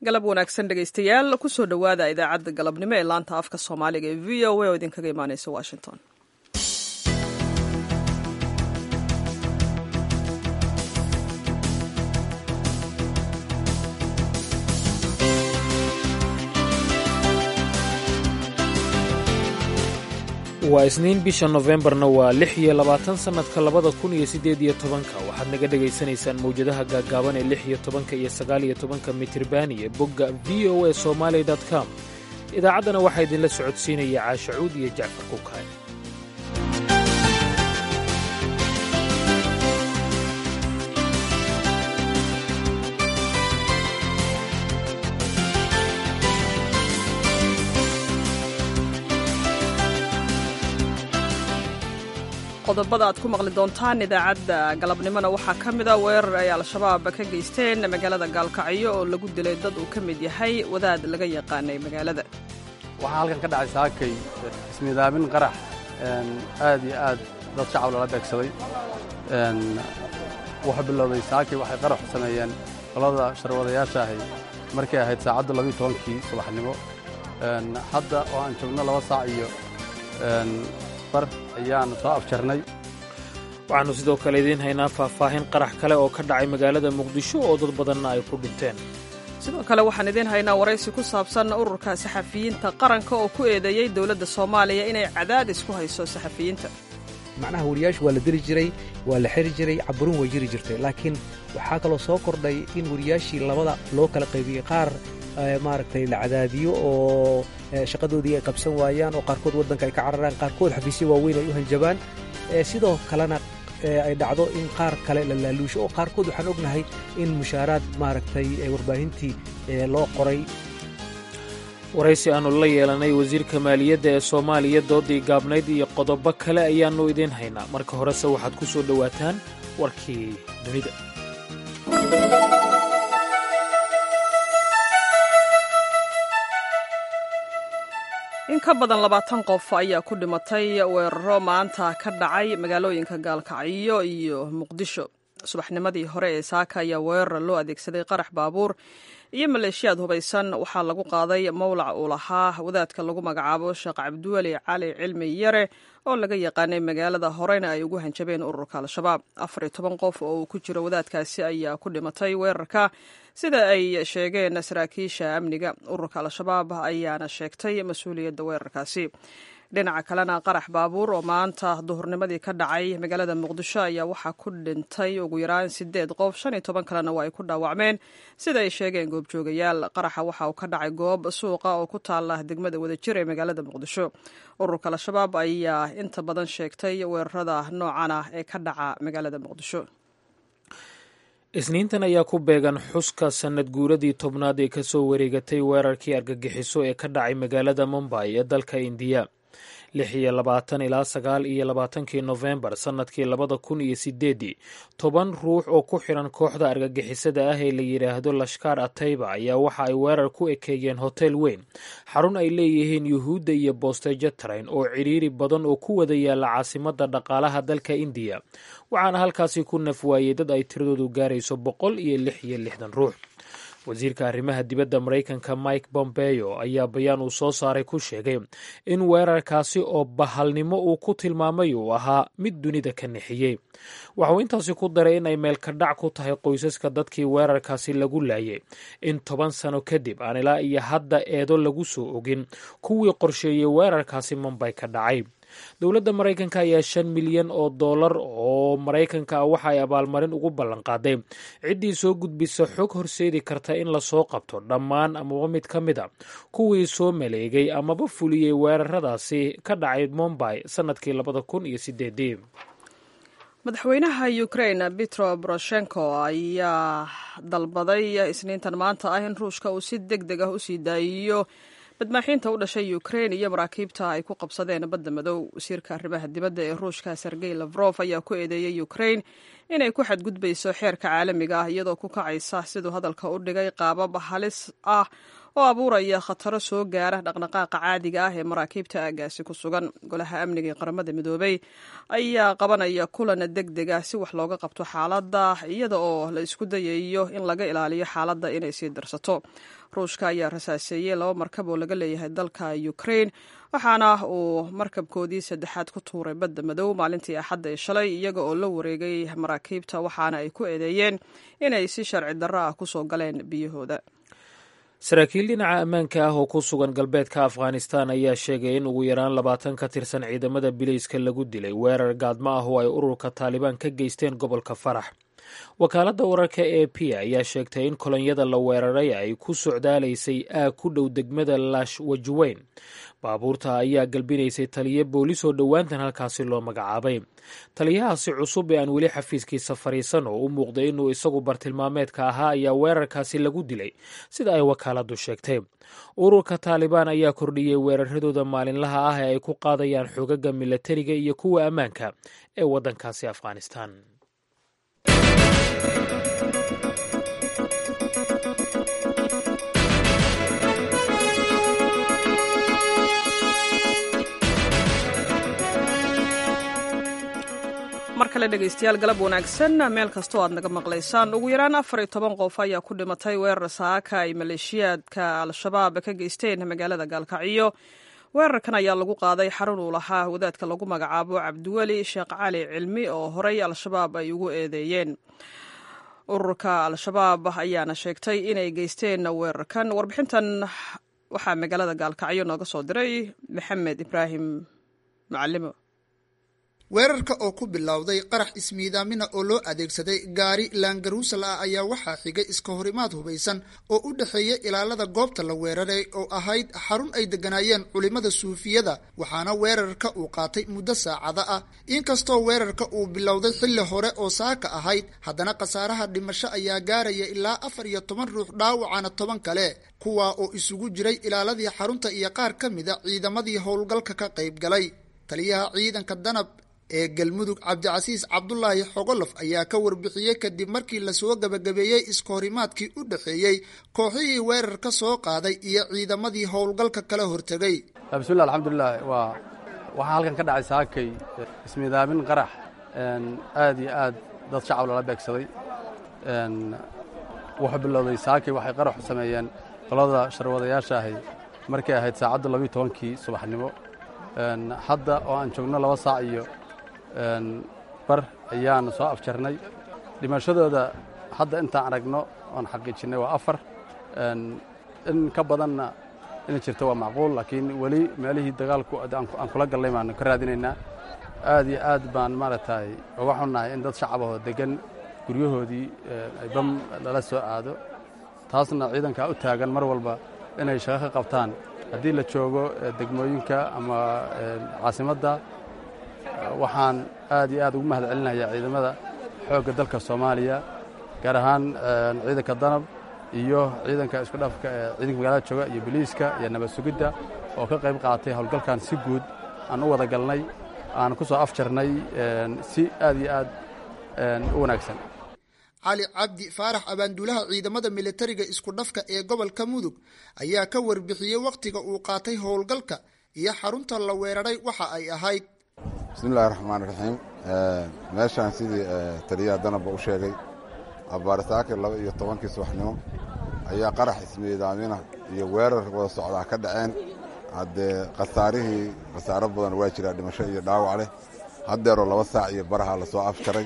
galab wanaagsan dhegaystayaal kusoo dhowaada idaacadda galabnimo ee laanta afka soomaaliga ee v o a oo idinkaga imaaneysa washington waa isniin bisha nofembarna waa lix iyo labaatan sannadka labada kun iyo siddeed iyo tobanka waxaad naga dhegaysanaysaan mawjadaha gaaggaaban ee lix iyo tobanka iyo sagaal iyo tobanka mitribaani ee bogga v o a somaali com idaacaddana waxaa idinla socodsiinaya caashacuud iyo jacfar kukaay qodobada aad ku maqli doontaan idaacadda galabnimona waxaa ka mida weerar ay al-shabaab ka geysteen magaalada gaalkacyo oo lagu dilay dad uu ka mid yahay wadaad laga yaqaanay magaalada waxaa halkan ka dhacay saakay ismidaabin qarax aad iyo aad dad shacab lala beegsaday wuxuu bilowday saakay waxay qaraxu sameeyeen qolada sharwadayaasha ahay markay ahayd saacadda labiiyo tobankii subaxnimo hadda oo aan joogno laba saac iyo waxaannu sidoo kale idiin haynaa faahfaahin qarax kale oo ka dhacay magaalada muqdisho oo dad badanna ay ku dhinteen sidoo kale waxaan idiin haynaa waraysi ku saabsan ururka saxafiyiinta qaranka oo ku eedeeyey dowladda soomaaliya inay cadaadis ku hayso saxafiyiinta macnaha wariyaashu waa la deli jiray waa la xiri jiray caburin way jiri jirtay laakiin waxaa kaloo soo kordhay in wariyaashii labada loo kala qaybiyey qaar maaragtay la cadaadiyo oo shaqadoodii ay qabsan waayaan oo qaarkood waddanka ay ka cararaan qaarkood xafiisyo waaweyn ay u hanjabaan sidoo kalena ay dhacdo in qaar kale la laaluusho oo qaarkood waxaan ognahay in mushaaraad maaragtay warbaahintii loo qoray waraysi aannu la yeelanay wasiirka maaliyadda ee soomaaliya doodii gaabnayd iyo qodobo kale ayaannu idiin haynaa marka horese waxaad ku soo dhowaataan warkii dunida in ka badan labaatan qof ayaa ku dhimatay weeraro maanta ka dhacay magaalooyinka gaalkacyo iyo muqdisho subaxnimadii hore ee saaka ayaa weerar loo adeegsaday qarax baabuur iyo maleeshiyaad hubaysan waxaa lagu qaaday mowlac uu lahaa wadaadka lagu magacaabo sheekh cabdiweli cali cilmi yare oo laga yaqaanay magaalada horena ay ugu hanjabeen ururka al-shabaab afar iyo toban qof oo uu ku jiro wadaadkaasi ayaa ku dhimatay weerarka sida ay sheegeen saraakiisha amniga ururka al-shabaab ayaana sheegtay mas-uuliyadda weerarkaasi dhinaca kalena qarax baabuur oo maanta duhurnimadii ka dhacay magaalada muqdisho ayaa waxaa ku dhintay ugu yaraan sideed qof shan iyo toban kalena waa ay ku dhaawacmeen sida ay sheegeen goobjoogayaal qaraxa waxa uu ka dhacay goob suuqa oo ku taala degmada wadajir ee magaalada muqdisho ururka al-shabaab ayaa inta badan sheegtay weerarada noocan ah ee ka dhaca magaalada muqdisho isniintan ayaa ku beegan xuska sannad guuradii tobnaad ee ka soo wareegatay weerarkii argagixiso ee ka dhacay magaalada mumbay ee dalka indiya lix iyo labaatan ilaa sagaal iyo labaatankii nofembar sannadkii labada kun iyo sideeddii toban ruux oo ku xiran kooxda argagixisada ah ee la yidhaahdo lashkaar atayba ayaa waxa ay weerar ku ekeeyeen hotel weyn xarun ay leeyihiin yuhuudda iyo boosteejo tarayn oo cidhiiri badan oo ku wada yaalla caasimadda dhaqaalaha dalka indiya waxaana halkaasi ku naf waayey dad ay tiradoodu gaarayso boqol iyo lix iyo lixdan ruux wasiirka arrimaha dibadda maraykanka mike bombeo ayaa bayaan uu soo saaray ku sheegay in weerarkaasi oo bahalnimo uu ku tilmaamay uu ahaa mid dunida ka nixiyey waxauu intaasi ku daray in ay meelkadhac ku tahay qoysaska dadkii weerarkaasi lagu laayay in toban sano kadib aan ilaa iyo hadda eedo lagu soo ogin kuwii qorsheeyey weerarkaasi mumbay ka dhacay dowladda maraykanka ayaa shan milyan oo dollar oo maraykanka ah waxa ay abaalmarin ugu ballanqaaday ciddii soo gudbisa xog horseedi karta in lasoo qabto dhammaan amaba mid ka mid a kuwii soo maleegay amaba fuliyey weeraradaasi ka dhacay mumbay sannadkii labada kun iyo sideedii madaxweynaha ukrain petro boroshenko ayaa dalbaday isniintan maanta ah in ruushka uu si deg deg ah usii daayiyo badmaaxiinta u dhashay ukrain iyo maraakiibta ay ku qabsadeen badda madow wasiirka arrimaha dibadda ee ruushka sergey lafrof ayaa ku eedeeyey ukrain inay ku xadgudbayso xeerka caalamiga ah iyadoo ku kacaysa siduu hadalka u dhigay qaabab halis ah oo abuuraya khataro soo gaara dhaqdhaqaaqa caadiga ah ee maraakiibta aagaasi ku sugan golaha amniga ee qaramada midoobey ayaa qabanaya kulan deg deg ah si wax looga qabto xaaladda iyada oo la isku dayayo in laga ilaaliyo xaaladda inay sii darsato ruushka ayaa rasaaseeyey laba markab oo laga leeyahay dalka ukrain waxaana uu markabkoodii saddexaad ku tuuray badda madow maalintii axadda ee shalay iyaga oo la wareegay maraakiibta waxaana ay ku eedeeyeen inay si sharci darro ah kusoo galeen biyahooda saraakiil dhinaca ammaanka ah oo ku sugan galbeedka afghanistan ayaa sheegay in ugu yaraan labaatan ka tirsan ciidamada bilayska lagu dilay weerar gaadmo ah oo ay ururka taalibaan ka geysteen gobolka farax wakaaladda wararka e p ayaa sheegtay in kolonyada la weeraray ay ku socdaalaysay aag ku dhow degmada lash wajweyn baabuurta ayaa galbinaysay taliyo boolis oo dhowaantan halkaasi loo magacaabay taliyahaasi cusub ee aan weli xafiiskiisa fadhiisan oo u muuqday inuu isagu bartilmaameedka ahaa ayaa weerarkaasi lagu dilay sida ay wakaaladdu sheegtay ururka taalibaan ayaa kordhiyey weeraradooda maalinlaha ah ee ay ku qaadayaan xogaga milatariga iyo kuwa ammaanka ee waddankaasi afghanistan mar kale dhegaystayaal galab wanaagsan meel kastoo aad naga maqlaysaan ugu yaraan afar iyo toban qof ayaa ku dhimatay weerar saaka ay maleeshiyaadka al-shabaab ka geysteen magaalada gaalkacyo weerarkan ayaa lagu qaaday xarun uu lahaa wadaadka lagu magacaabo cabdiweli sheekh cali cilmi oo horey al-shabaab ay ugu eedeeyeen ururka al-shabaab ayaana sheegtay inay geysteen weerarkan warbixintan waxaa magaalada gaalkacyo nooga soo diray maxamed ibraahim macalimo weerarka oo ku bilowday qarax ismiidaamina oo loo adeegsaday gaari laangaruusal ah ayaa waxaa xigay iska horimaad hubaysan oo u dhexeeya ilaalada goobta la weeraray oo ahayd xarun ay degganaayeen culimmada suufiyada waxaana weerarka uu qaatay muddo saacada ah inkastoo weerarka uu bilowday xilli hore oo saaka ahayd haddana khasaaraha dhimasho ayaa gaaraya ilaa afar iyo toban ruux dhaawacana toban kale kuwaa oo isugu jiray ilaaladii xarunta iyo qaar ka mida ciidamadii howlgalka ka qayb galay taliyaha ciidanka danab ee galmudug cabdicasiis cabdulaahi xogolof ayaa ka warbixiyey kadib markii lasoo gabagabeeyey iskahorimaadkii u dhexeeyey kooxihii weerar ka soo qaaday iyo ciidamadii howlgalka kala hortegay bismillah alxamdulilah waa waxaa halkan ka dhacay saakay ismiidaamin qarax aad iyo aad dad shacab lala beegsaday wuxuu bilowday saakay waxay qaraxu sameeyeen qolada sharwadayaasha ahay markay ahayd saacadda labiiyo tobankii subaxnimo hadda oo aan joogno laba saac iyo bar ayaan soo afjarnay dhimashadooda hadda intaan aragno oon xaqiijinnay waa afar in ka badanna inay jirto waa macquul laakiin weli meelihii dagaalku aan kula gallay baanu ka raadinaynaa aad iyo aad baan maaragtay uga xunnahay in dad shacabahoo deggan guryahoodii ay bam lala soo aado taasna ciidankaa u taagan mar walba inay shaqo ka qabtaan haddii la joogo degmooyinka ama caasimadda waxaan aad iyo aad ugu mahad celinayaa ciidamada xoogga dalka soomaaliya gaar ahaan ciidanka danab iyo ciidanka isku dhafka ee ciidanka magaalada jooga iyo biliiska iyo nabad sugidda oo ka qayb qaatay howlgalkan si guud aan u wada galnay aan ku soo afjarnay si aad iyo aad u wanaagsan cali cabdi faarax abaanduulaha ciidamada militariga isku dhafka ee gobolka mudug ayaa ka warbixiyey wakhtiga uu qaatay howlgalka iyo xarunta la weeraray waxa ay ahayd bismillahi raxmaan raxiim meeshaan sidii taliyaha danabba u sheegay abaarisaakir laba iyo tobankii subaxnimo ayaa qarax ismiidaamina iyo weerar wada socdaa ka dhaceen haddee khasaarihii khasaaro badan waa jiraa dhimasho iyo dhaawac leh haddeeroo laba saac iyo baraha lasoo afjaray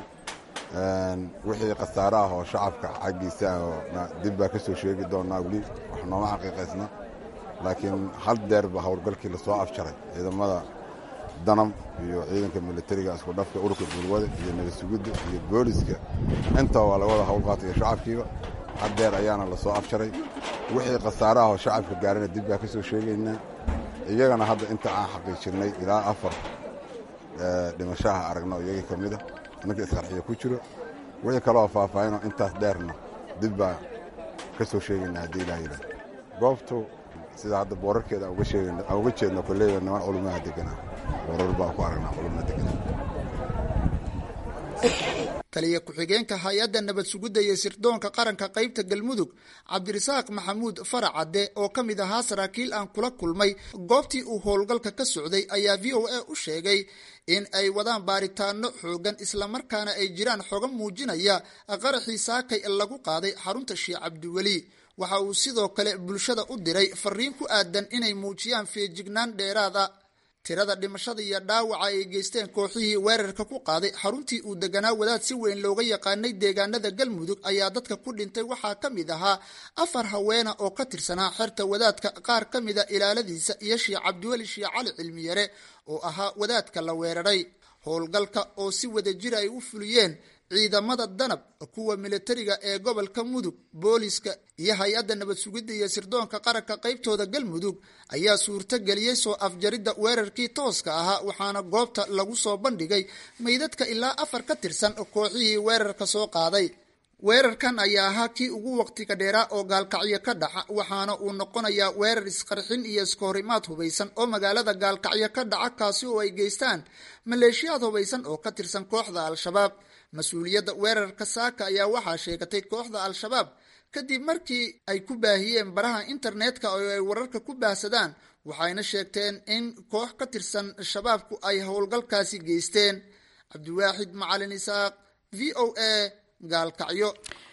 wixii khasaare ah oo shacabka xaggiisa ah dib baa ka soo sheegi doonaa weli wax nooma xaqiiqaysna laakiin hal deerba howlgalkii lasoo afjaray ciidamada danab iyo ciidanka militariga isku dhafka ururka gulwada iyo nabadsugidda iyo booliska intaba waa lagawada howlqaatay iyo shacabkiiba haddeer ayaana lasoo afjaray wixii khasaare ah oo shacabka gaarana dib baa ka soo sheegaynaa iyagana hadda inta aan xaqiijinay ilaa afar dhimashaha aragno iyagii ka mida ninka isqarxiya ku jiro wixii kaloo faahfaahinoo intaas dheerna dib baa ka soo sheegaynaa haddii ilaa yidhaah goobtu sida hadda boorarkeeda aan uga jeedno koleyda niman culumaha deganaa boorar baan ku aragnaa culumna deganaa taliya ku-xigeenka hay-adda nabad sugidda iyo sirdoonka qaranka qaybta galmudug cabdirasaaq maxamuud faracadde oo ka mid ahaa saraakiil aan kula kulmay goobtii uu howlgalka ka socday ayaa v o a u sheegay in ay wadaan baaritaano xoogan islamarkaana ay jiraan xogo muujinaya qaraxii saakay lagu qaaday xarunta sheekh cabdiweli waxa uu sidoo kale bulshada u diray fariin ku aadan inay muujiyaan feejignaan dheeraad a tirada dhimashada iyo dhaawaca ay geysteen kooxihii weerarka ku qaaday xaruntii uu deganaa wadaad si weyn looga yaqaanay deegaanada galmudug ayaa dadka ku dhintay waxaa ka mid ahaa afar haweena oo ka tirsanaa xerta wadaadka qaar ka mida ilaaladiisa iyo sheekh cabdiweli sheekh cali cilmiyare oo ahaa wadaadka la weeraray howlgalka oo si wada jir ay u fuliyeen ciidamada danab kuwa militariga ee gobolka mudug booliska iyo hay-adda nabad sugidda iyo sirdoonka qaranka qaybtooda galmudug ayaa suurto geliyey soo afjaridda weerarkii tooska ahaa waxaana goobta lagu soo bandhigay meydadka ilaa afar ka tirsan kooxihii weerarka soo qaaday weerarkan ayaa ahaa kii ugu waqtiga dheeraa oo gaalkacyo ka dhaca waxaana uu noqonayaa weerar isqarxin iyo iskahorimaad hubaysan oo magaalada gaalkacyo ka dhaca kaasi oo ay geystaan maleeshiyaad hubaysan oo ka tirsan kooxda al-shabaab mas-uuliyadda weerarka saaka ayaa waxaa sheegatay kooxda al-shabaab kadib markii ay ku baahiyeen baraha internetka oo ay wararka ku baahsadaan waxayna sheegteen in koox ka tirsan shabaabku ay howlgalkaasi geysteen cabdiwaaxid macalin isaaq v o a gaalkacyo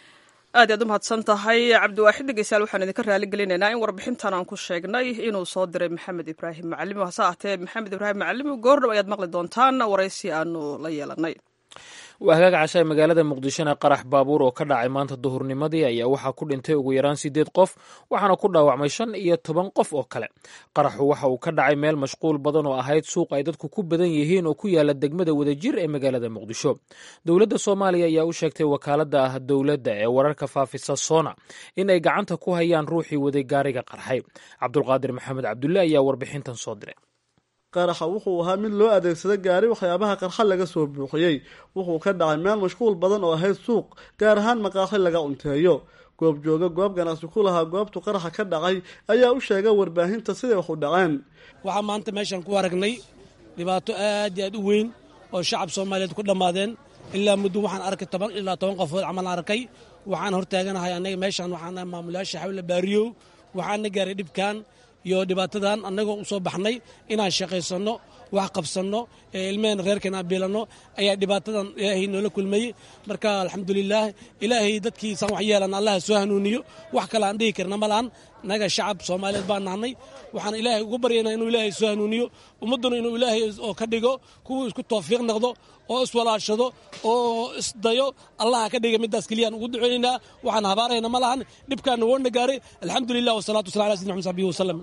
aad iyaad u mahadsan tahay cabdiwaaxid dhegeystayaal waxaan idinka raali gelinaynaa in warbixintan aan ku sheegnay inuu soo diray maxamed ibraahim macalimo hase ahtee maxamed ibraahim macalimo goordhow ayaad maqli doontaan waraysi aanu la yeelanay waa hagaag cashaay magaalada muqdishona qarax baabuur oo ka dhacay maanta duhurnimadii ayaa waxaa ku dhintay ugu yaraan siddeed qof waxaana ku dhaawacmay shan iyo toban qof oo kale qaraxu waxa uu ka dhacay meel mashquul badan oo ahayd suuq ay dadku ku badan yihiin oo ku yaala degmada wadajir ee magaalada muqdisho dowladda soomaaliya ayaa u sheegtay wakaaladda ah dowladda ee wararka faafisa sona in ay gacanta ku hayaan ruuxii waday gaariga qarxay cabdulqaadir maxamed cabdulle ayaa warbixintan soo diray qaraxa wuxuu ahaa mid loo adeegsada gaari waxyaabaha qarxa laga soo buuxiyey wuxuu ka dhacay meel mashquul badan oo ahayd suuq gaar ahaan maqaaxi laga cunteeyo goob jooga goob ganacsi ku lahaa goobtu qaraxa ka dhacay ayaa u sheegay warbaahinta siday wax u dhaceen waxaa maanta meeshaan ku aragnay dhibaato aad iyo aad u weyn oo shacab soomaaliyeed ku dhammaadeen ilaa muddo waxaan arkay toban ilaa toban qofood camal arkay waxaan hortaaganahay anaga meeshaan waxaan maamulayaasha xawle baariyow waxaana gaaray dhibkan iyo dhibaatadan annagoo u soo baxnay inaan shaqaysanno wax qabsanno ilmehena reerkeena aan biilanno ayaa dhibaatadan ilaahay noola kulmayey marka alxamdulilaah ilaahay dadkiisaan wax yeelan allaha soo hanuuniyo wax kale aan dhihi karna malahan naga shacab soomaaliyeed baan nahnay waxaan ilaahay ugu baryaynaa inuu ilaahay soo hanuuniyo ummadduna inuu ilaahay oo ka dhigo kuwuu isku tawfiiq noqdo oo iswalaashado oo isdayo allaha ka dhiga middaas keliyaan ugu duceynaynaa waxaan habaarayna ma lahan dhibkaana woona gaaray alxamdulilah wasalaatu wasala ala sidina mxmed sabihi wasalam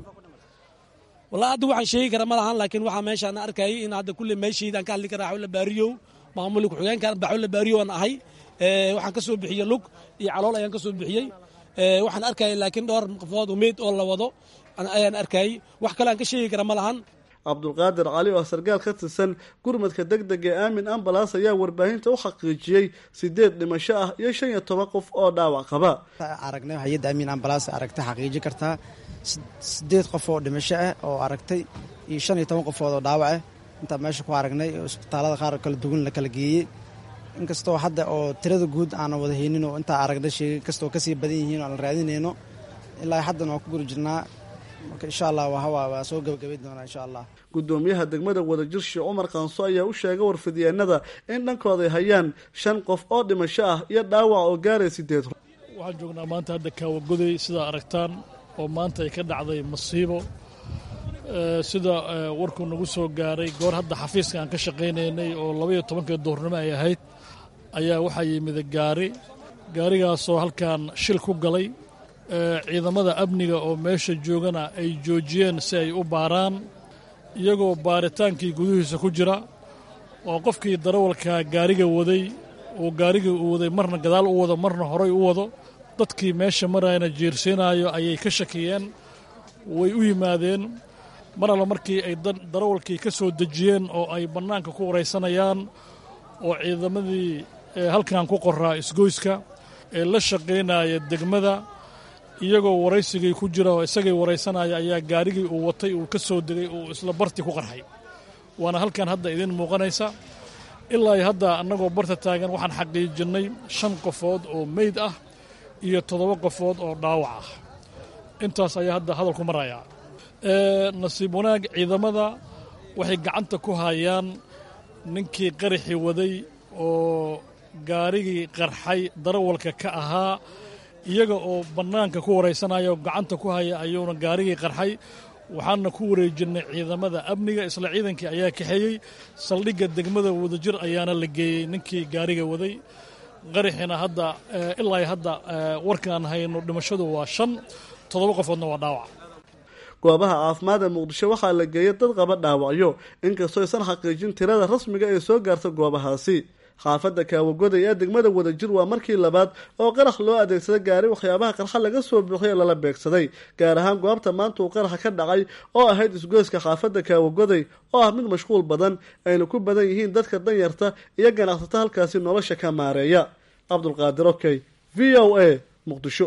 wallahi hadda waxaan sheegi kara ma lahan laakiin waxaa meeshaan arkayay in hadda kulle meeshaydaan ka hadli karaa xawla baariyow maamuli ku-xigeenka baxawla baariyow aan ahay waxaan ka soo bixiyey lug iyo calool ayaan ka soo bixiyey waxaan arkayay laakiin dhowr qofood meyd oo la wado ayaan arkayay wax kale aan ka sheegi kara ma lahan cabdulqaadir cali oo sargaal ka tirsan gurmadka deg dega ee aamin ambalaas ayaa warbaahinta u xaqiijiyey sideed dhimasho ah iyo shan iyo toban qof oo dhaawac qaba aragnay hay-adda aamin ambalaas aragtay xaqiiji kartaa sideed qof oo dhimasho ah oo aragtay iyo shan iyo toban qofood oo dhaawac ah intaa meesha ku aragnay oo isbitaalada qaar kala duwan la kala geeyey inkastoo hadda oo tirada guud aanan wada haynin oo intaa aragnay sheegay kastoo kasii badan yihiin oo aan raadinayno ilaa haddana waan ku guri jirnaa marka insha allah waa soo gabagabayn doonaa insha allah gudoomiyaha degmada wadajir sheekh cumar qaanso ayaa u sheegay warfidyeennada in dhankooda ay hayaan shan qof oo dhimasho ah iyo dhaawac oo gaaray sideed waxaan joognaa maanta hadda kaawagoday sidaa aragtaan oo maanta ay ka dhacday masiibo sida warkuu nagu soo gaaray goor hadda xafiiska aan ka shaqaynaynay oo labaiyo tobankii duhurnimo ay ahayd ayaa waxaa yimid gaari gaarigaasoo halkan shil ku galay ciidamada amniga oo meesha joogana ay joojiyeen si ay u baaraan iyagoo baaritaankii gudihiisa ku jira oo qofkii darawalka gaariga waday uu gaarigii u waday marna gadaal u wado marna horay u wado dadkii meesha marayna jiirsiinaayo ayay ka shakiyeen way u yimaadeen mar alla markii ay darawalkii ka soo dejiyeen oo ay bannaanka ku waraysanayaan oo ciidamadii halkan ku qoraa isgoyska ee la shaqaynaya degmada iyagoo waraysigii ku jira oo isagay waraysanaya ayaa gaarigii uu watay uu ka soo degay uu isla bartii ku qarxay waana halkan hadda idiin muuqanaysa ilaa hadda annagoo barta taagan waxaan xaqiijinnay shan qofood oo meyd ah iyo toddoba qofood oo dhaawac ah intaas ayaa hadda hadalku marayaa nasiib wanaag ciidamada waxay gacanta ku hayaan ninkii qaraxii waday oo gaarigii qarxay darawalka ka ahaa iyaga oo bannaanka ku waraysanaya oo gacanta ku haya ayuuna gaarigii qarxay waxaana ku wareejinnay ciidamada amniga isla ciidankii ayaa kaxeeyey saldhigga degmada wadajir ayaana la geeyey ninkii gaariga waday qaraxina hadda ilaa hadda warkaan hayno dhimashadu waa shan toddoba qofoodna waa dhaawac goobaha caafimaad ee muqdisho waxaa la geeyay dad qaba dhaawacyo inkastoo aysan xaqiijin tirada rasmiga ee soo gaarta goobahaasi xaafadda kaawagoday ee degmada wadajir waa markii labaad oo qarax loo adeegsada gaari waxyaabaha qarxa laga soo buuxiya lala beegsaday gaar ahaan goobta maanta uu qaraxa ka dhacay oo ahayd isgoyska xaafadda kaawagoday oo ah mid mashquul badan ayna ku badan yihiin dadka danyarta iyo ganacsata halkaasi nolosha ka maareeya cabdulqaadir okey v o a muqdisho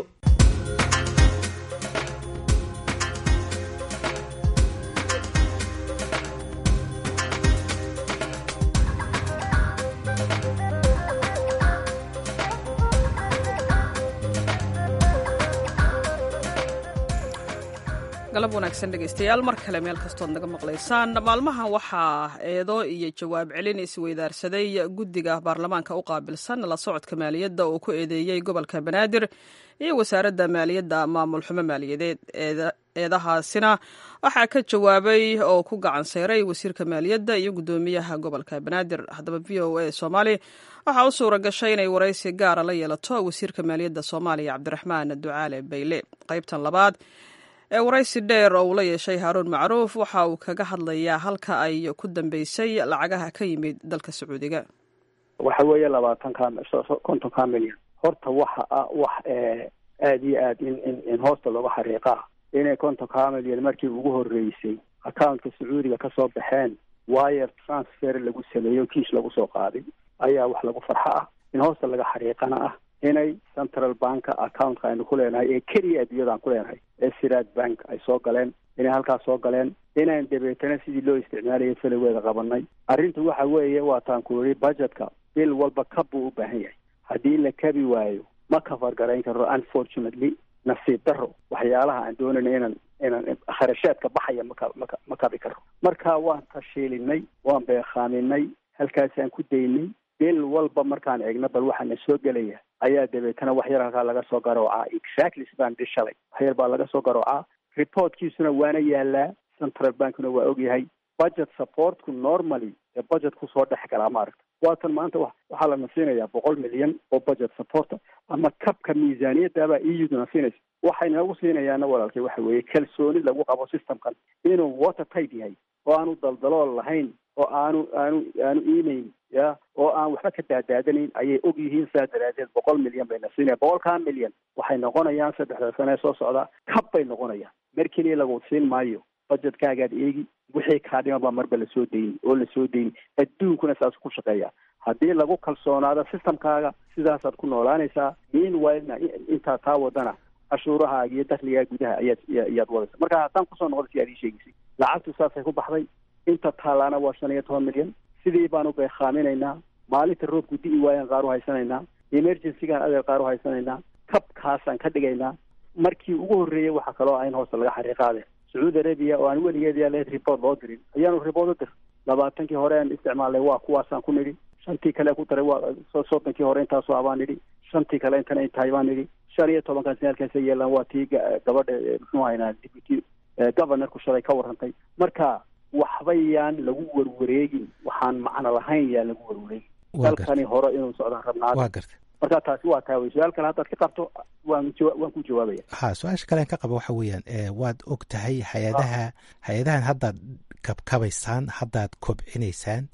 galab wanaagsan dhegaystayaal mar kale meel kastood naga maqlaysaan maalmahan waxaa eedo iyo jawaab celin isweydaarsaday guddiga baarlamaanka u qaabilsan la socodka maaliyadda oo ku eedeeyey gobolka banaadir iyo wasaaradda maaliyadda maamul xumo maaliyadeed eedahaasina waxaa ka jawaabay oo ku gacan seyray wasiirka maaliyadda iyo guddoomiyaha gobolka banaadir haddaba v o a soomaali waxaa u suura gashay inay waraysi gaara la yeelato wasiirka maaliyadda soomaaliya cabdiraxmaan ducaale bayle qaybtan labaad ee waraysi dheer oo uu la yeeshay haaruun macruuf waxa uu kaga hadlayaa halka ay ku dambeysay lacagaha ka yimid dalka sacuudiga waxa weeye labaatanka kontonka milyan horta waxa ah wax aada iyo aad in in in hoosta looga xariiqaa inay kontonka milyan markii ugu horeysay accountka sacuudiga kasoo baxeen wire transfer lagu sameeyo kiish lagu soo qaaday ayaa wax lagu farxo ah in hoosta laga xariiqana ah inay central banka accountka aynu ku leenahay ee keliya adduunyadaan ku leenahay ee siraad bank ay soo galeen inay halkaas soo galeen inaan dabeetana sidii loo isticmaalayay feligeeda qabanay arrintu waxa weeye waa taan ku yidhi budgetka bil walba kab buu u baahan yahay haddii la kabi waayo ma kafar garayn karo unfortunately nasiib daro waxyaalaha aan doonayna inaan inaan kharashaadka baxaya maka maka ma kabi karo marka waan tashiilinay waan beekaaminay halkaasaan ku daynay bil walba markaan eegno bal waxaa na soo gelaya ayaa dabeetana wax yar halkaa laga soo garoocaa exactly sidaan dhi shalay wax yar baa laga soo garoocaa reportkiisuna waana yaalaa central bankna waa ogyahay budget supportku normally ee budget kusoo dhex galaa maaragta waatan maanta wa waxaa lana siinayaa boqol milyan oo budget supporta ama kabka miisaaniyaddaabaa euduna siinaysa waxay nagu siinayaana walaalkay waxa weeye kalsooni lagu qabo systemkan inuu water tight yahay oo aanu daldalool lahayn oo aanu aanu aanu iimayn ya oo aan waxba ka daadaadanayn ayay og yihiin saa daraadeed boqol milyan bayna siinaya boqolkaa milyan waxay noqonayaan saddexda sane soo socda kab bay noqonayaan mar keliya lagu siin maayo budgetkaagaad eegi wixii kaa dhiman baa marba lasoo dayni oo lasoo dayni adduunkuna saas ku shaqeeya haddii lagu kalsoonaado systemkaaga sidaasaad ku noolaanaysaa meanwhilena intaa taa wadana cashuurahaaga iyo dakligaa gudaha ayaad ayaad wadaysa marka haddaan kusoo noqda si aad ii sheegaysay lacagtu saasay ku baxday inta taalaana waa shan iyo toban milyan sidii baanu beekaaminaynaa maalinta roobku di'i waayaan qaar u haysanaynaa emergencygaan adeer qaar u haysanaynaa kabkaasaan ka dhigaynaa markii ugu horreeyey waxaa kaloo ah in hoosta laga xariiqaade sacuudi arabia oo aan weligeed yaa leed report loo dirin ayaanu report u dir labaatankii hore aan isticmaalnay waa kuwaasaan ku nidhi shantii kale ku daray waa soddonkii hore intaasoo abaan nidhi shantii kale intana intahay baan nidhi shan iyo tobankaas halkaasa yeelaan waa tii gabadha muxuu haynaa deputy governorku shalay ka warrantay marka waxba yaan lagu warwareegin waxaan macno lahayn yaan lagu warwareegin dalkani hore inuu socdaan rabnaa waa garta marka taasi waa taa wey su-aal kale haddaad ka qabto waan waan ku jawaabaya ha su-aasha kalean ka qaba waxa weeyaan waad og tahay hay-adaha hay-adahan haddaad kabkabaysaan haddaad kobcinaysaan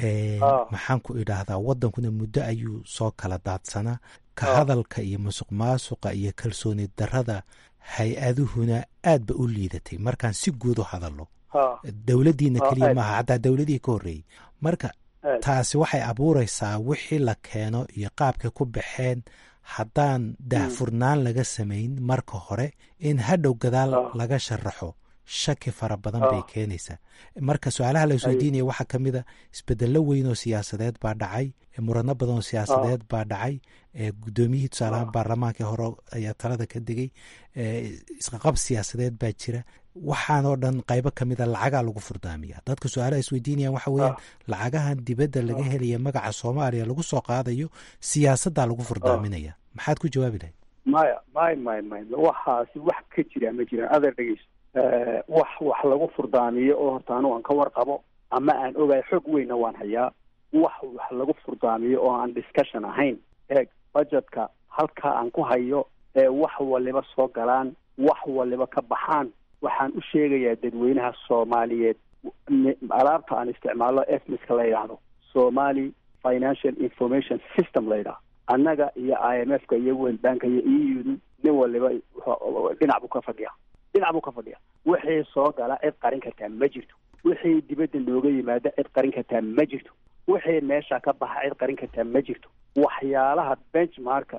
maxaan ku idhaahdaa waddankuna muddo ayuu soo kala daadsanaa ka hadalka iyo musuq maasuqa iyo kalsooni darrada hay-aduhuna aad ba u liidatay markaan si guud u hadalno dowladdiina keliya maaha xataa dowladihii ka horreeyey marka taasi waxay abuuraysaa wixii la keeno iyo qaabkay ku baxeen haddaan daahfurnaan laga samayn marka hore in hadhow gadaal laga sharaxo shaki fara badan bay keenaysaa marka su-aalaha la isweydiinaya waxaa ka mid a isbedello weyn oo siyaasadeed baa dhacay murano badan oo siyaasadeed baa dhacay guddoomiyihii tusaalahaan baarlamaankii hore ayaa talada ka degay isqaqab siyaasadeed baa jira waxaanoo dhan qaybo ka mida lacagaa lagu furdaamiya dadka su-aalaha isweydiinayaan waxa weeyaan lacagahan dibadda laga helaya magaca soomaaliya lagu soo qaadayo siyaasaddaa lagu furdaaminaya maxaad ku jawaabi lahayd maya may may may waxaasi wax ka jira ma jiraan adeer dhegeyso wax wax lagu furdaamiyo oo horta anu aan ka warqabo ama aan ogahay xog weynna waan hayaa wax wax lagu furdaamiyo oo aan discussion ahayn eeg budgetka halkaa aan ku hayo ee wax waliba soo galaan wax waliba ka baxaan waxaan u sheegayaa dadweynaha soomaaliyeed alaabta aan isticmaalno efmiska la yidhaahdo somali financial information system la yidhahdo annaga iyo i m f ka iyo world banka iyo e u nin waliba dhinac buu ka fadhiya dhinac buu ka fadhiya wixii soo gala cid qarin kartaa ma jirto wixii dibadda nooga yimaada cid qarin kartaa ma jirto wixii meesha ka baxa cid qarin kartaa ma jirto waxyaalaha benchmarka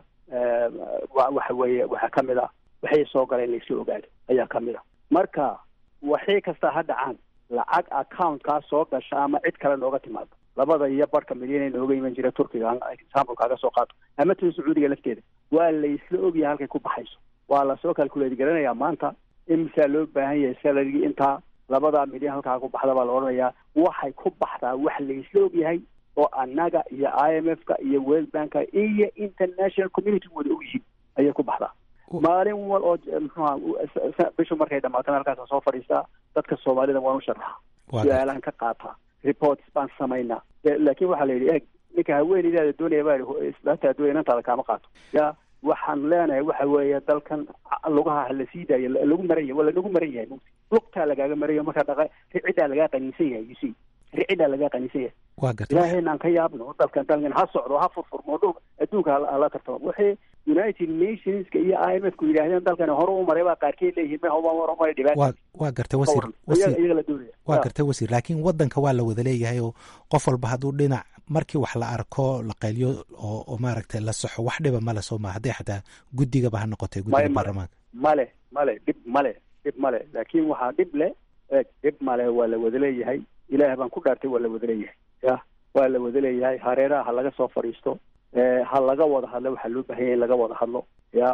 waxa weeye waxaa ka mid ah wixii soo gala in laysla ogaado ayaa ka mid a marka waxii kasta ha dhacaan lacag accountkaa soo gasha ama cid kale nooga timaado labada iyo barhka milyan nooga iman jira turkiga example kaaga soo qaato ama tan sacuudiga lafteeda waa laysla ogyahay halkay ku baxayso waa lasoo calculate garanayaa maanta imisaa loo baahan yahay salarigii intaa labadaa milyan halkaa ku baxda baa la odhanayaa waxay ku baxdaa wax laysla ogyahay oo annaga iyo i m f ka iyo world banka iyo international community wada ogyihiin ayay ku baxdaa maalin wal oo mxuha bishu markay dhamaatana halkaasa soo fadhiistaa dadka soomaalida waan u sharaxa su-aalahan ka qaataa reports baan samaynaa laakin waxaa la yidhi eeg ninka haweeneydaada doonaya baa yidhi islaantaa doonaya inantaada kaama qaato ya waxaan leenahay waxa weeye dalkan lugaha la sii daayo lagu maran yahay waa lanagu maran yahay mugti lugtaa lagaaga marayo markaa dhaqa riciddaa lagaa qaniinsan yahay you see riciddaa lagaa qaniinsan yahay waa garta ilaahayna aan ka yaabno dalkan dalkan ha socdo ha furfurmo dhul adduunka hala tartamo wixii united nationska iyo i m f ku yidhaahdeen dalkan hore u maray baa qaarkeed leeyihiin ma hore u maray dhibaata waa waa gartay wasiir wasiir iyaga la doonaya waa gartay wasiir laakiin waddanka waa la wada leeyahay oo qof walba hadduu dhinac markii wax la arko la qayliyo oo oo maaragtay la saxo wax dhiba male soo maa hadday xataa guddigaba ha noqotay guddiga baarlamaanka male male dhib male dhib male laakiin waxaa dhib le eeg dhib male waa la wada leeyahay ilaah baan ku dhaartay waa la wada leeyahay ya waa la wada leeyahay hareeraha ha laga soo fadhiisto ha laga wada hadlo waxaa loo bahanya in laga wada hadlo ya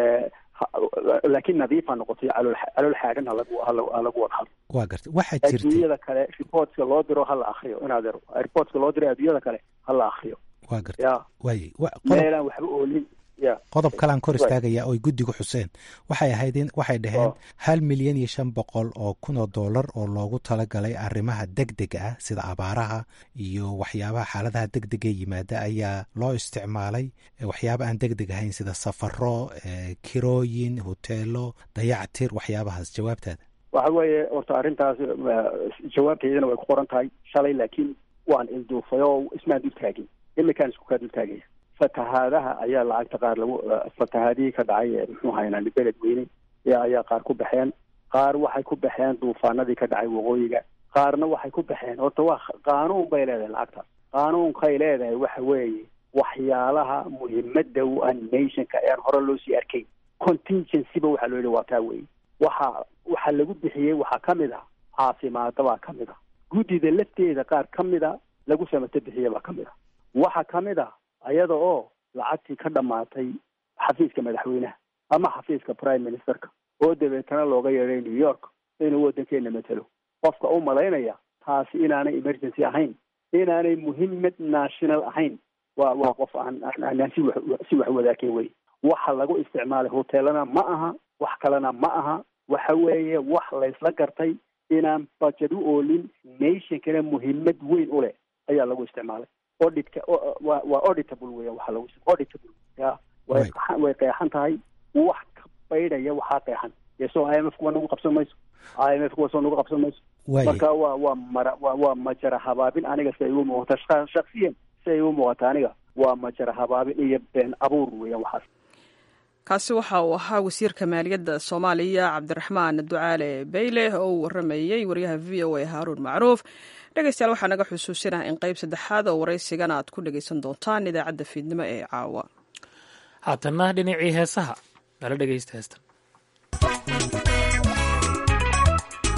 laakiin nadiif ha noqoto calool calool xaagan halagu halagu wada hadlo waa garta waxaa jirtay adduunyada kale reportska loo diro ha la akriyo inaad ero reportska loo diro adduunyada kale ha la akriyo waa garta ya waay meelaan waxba oolin ya qodob kalaan kor istaagaya oy guddigu xuseen waxay ahayd in waxay dhaheen hal milyan iyo shan boqol oo kun oo dollar oo loogu talagalay arrimaha deg dega ah sida abaaraha iyo waxyaabaha xaaladaha deg dega yimaada ayaa loo isticmaalay waxyaaba aan deg deg ahayn sida safaro kirooyin hoteelo dayactir waxyaabahaas jawaabtaada waxa weeye horta arrintaas jawaabteedana way ku qoran tahay shalay laakiin waan ilduufay oo ismaan dul taagin imikaan isku kaa dul taagaya fatahaadaha ayaa lacagta qaar lagu fatahaadihii ka dhacay muxuu haynaan beled weyne ayaa qaar ku baxeen qaar waxay ku baxeen duufaanadii ka dhacay waqooyiga qaarna waxay ku baxeen horta waa qaanuun bay leedahay lacagtaas qaanuunkay leedahay waxa weeye waxyaalaha muhiimada u ah nationka ean hore loo sii arkayn contingencyba waxaa loo yihi waa taa weeye waxa waxa lagu bixiyey waxaa ka mid ah caafimaada baa ka mid ah guddida lafteeda qaar ka mid a lagu samato bixiye baa ka mid ah waxa ka mid ah ayada oo lacagtii ka dhammaatay xafiiska madaxweynaha ama xafiiska prime ministerka oo dabeetana looga yeedhay new york inuu waddankeena matelo qofka u malaynaya taasi inaanay emergency ahayn inaanay muhiimad national ahayn waa waa qof aan aanaan si wax si wax wadaakay wey waxa lagu isticmaalay hoteelana ma aha wax kalena ma aha waxa weeye wax laysla gartay inaan budget u oolin nationkana muhiimad weyn u leh ayaa lagu isticmaalay auditka waa waa auditable weya waxa lagu auditable ya way way qeexan tahay wax ka baydhaya waxaa qeexan yeso i m f kuwa nagu qabsan mayso i m f kuwa soo nagu qabsan mayso marka waa waa mara waa waa majara habaabin aniga si ay u muuqata shaksiyan si ay u muuqata aniga waa majara habaabin iyo been abuur weeyaan waxaas kaasi waxa uu ahaa wasiirka maaliyadda soomaaliya cabdiraxmaan ducaale beyle oo uu waramayey waryaha v o a haaruun macruuf dhegeystayaal waxaa naga xusuusinaha in qayb saddexaad oo waraysigana aad ku dhegeysan doontaan idaacadda fiidnimo ee caawa haatanna dhinacii heesaha nala dhegeysta heestan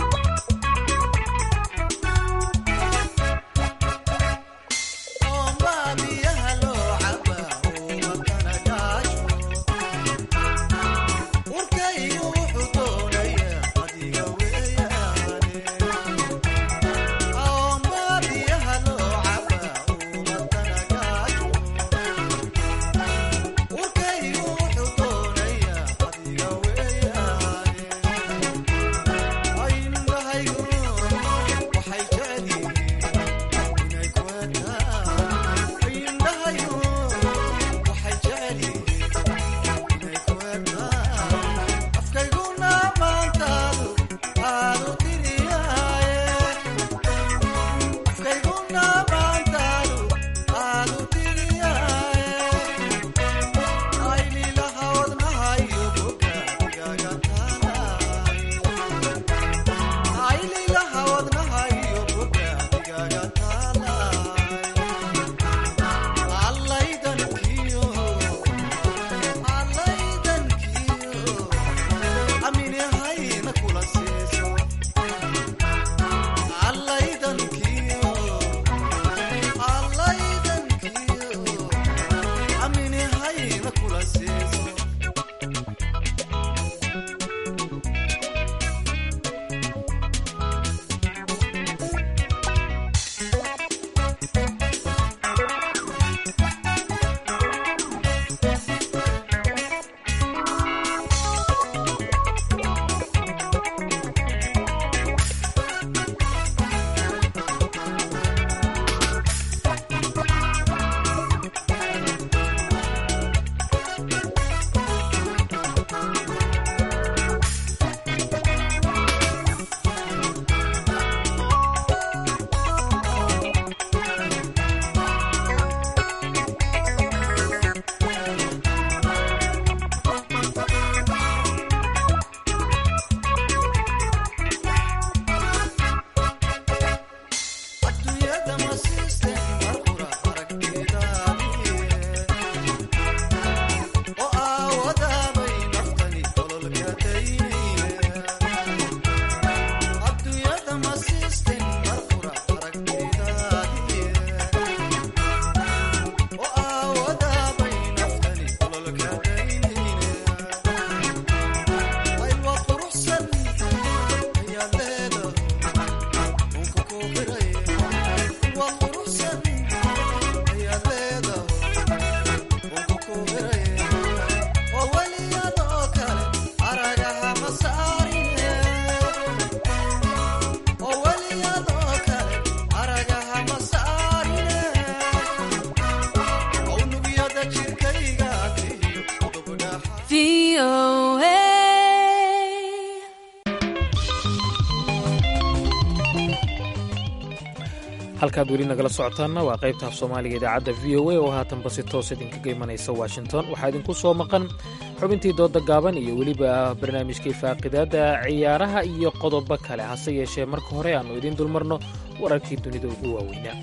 halkaad weli nagala socotaanna waa qaybta af soomaaliga idaacadda v o a oo haatanba si toos idinkaga imanaysa washington waxaa idinku soo maqan xubintii dooda gaaban iyo weliba barnaamijkii faaqidaadda ciyaaraha iyo qodobo kale hase yeeshee marka hore aannu idiin dulmarno wararkii dunida ugu waaweynaa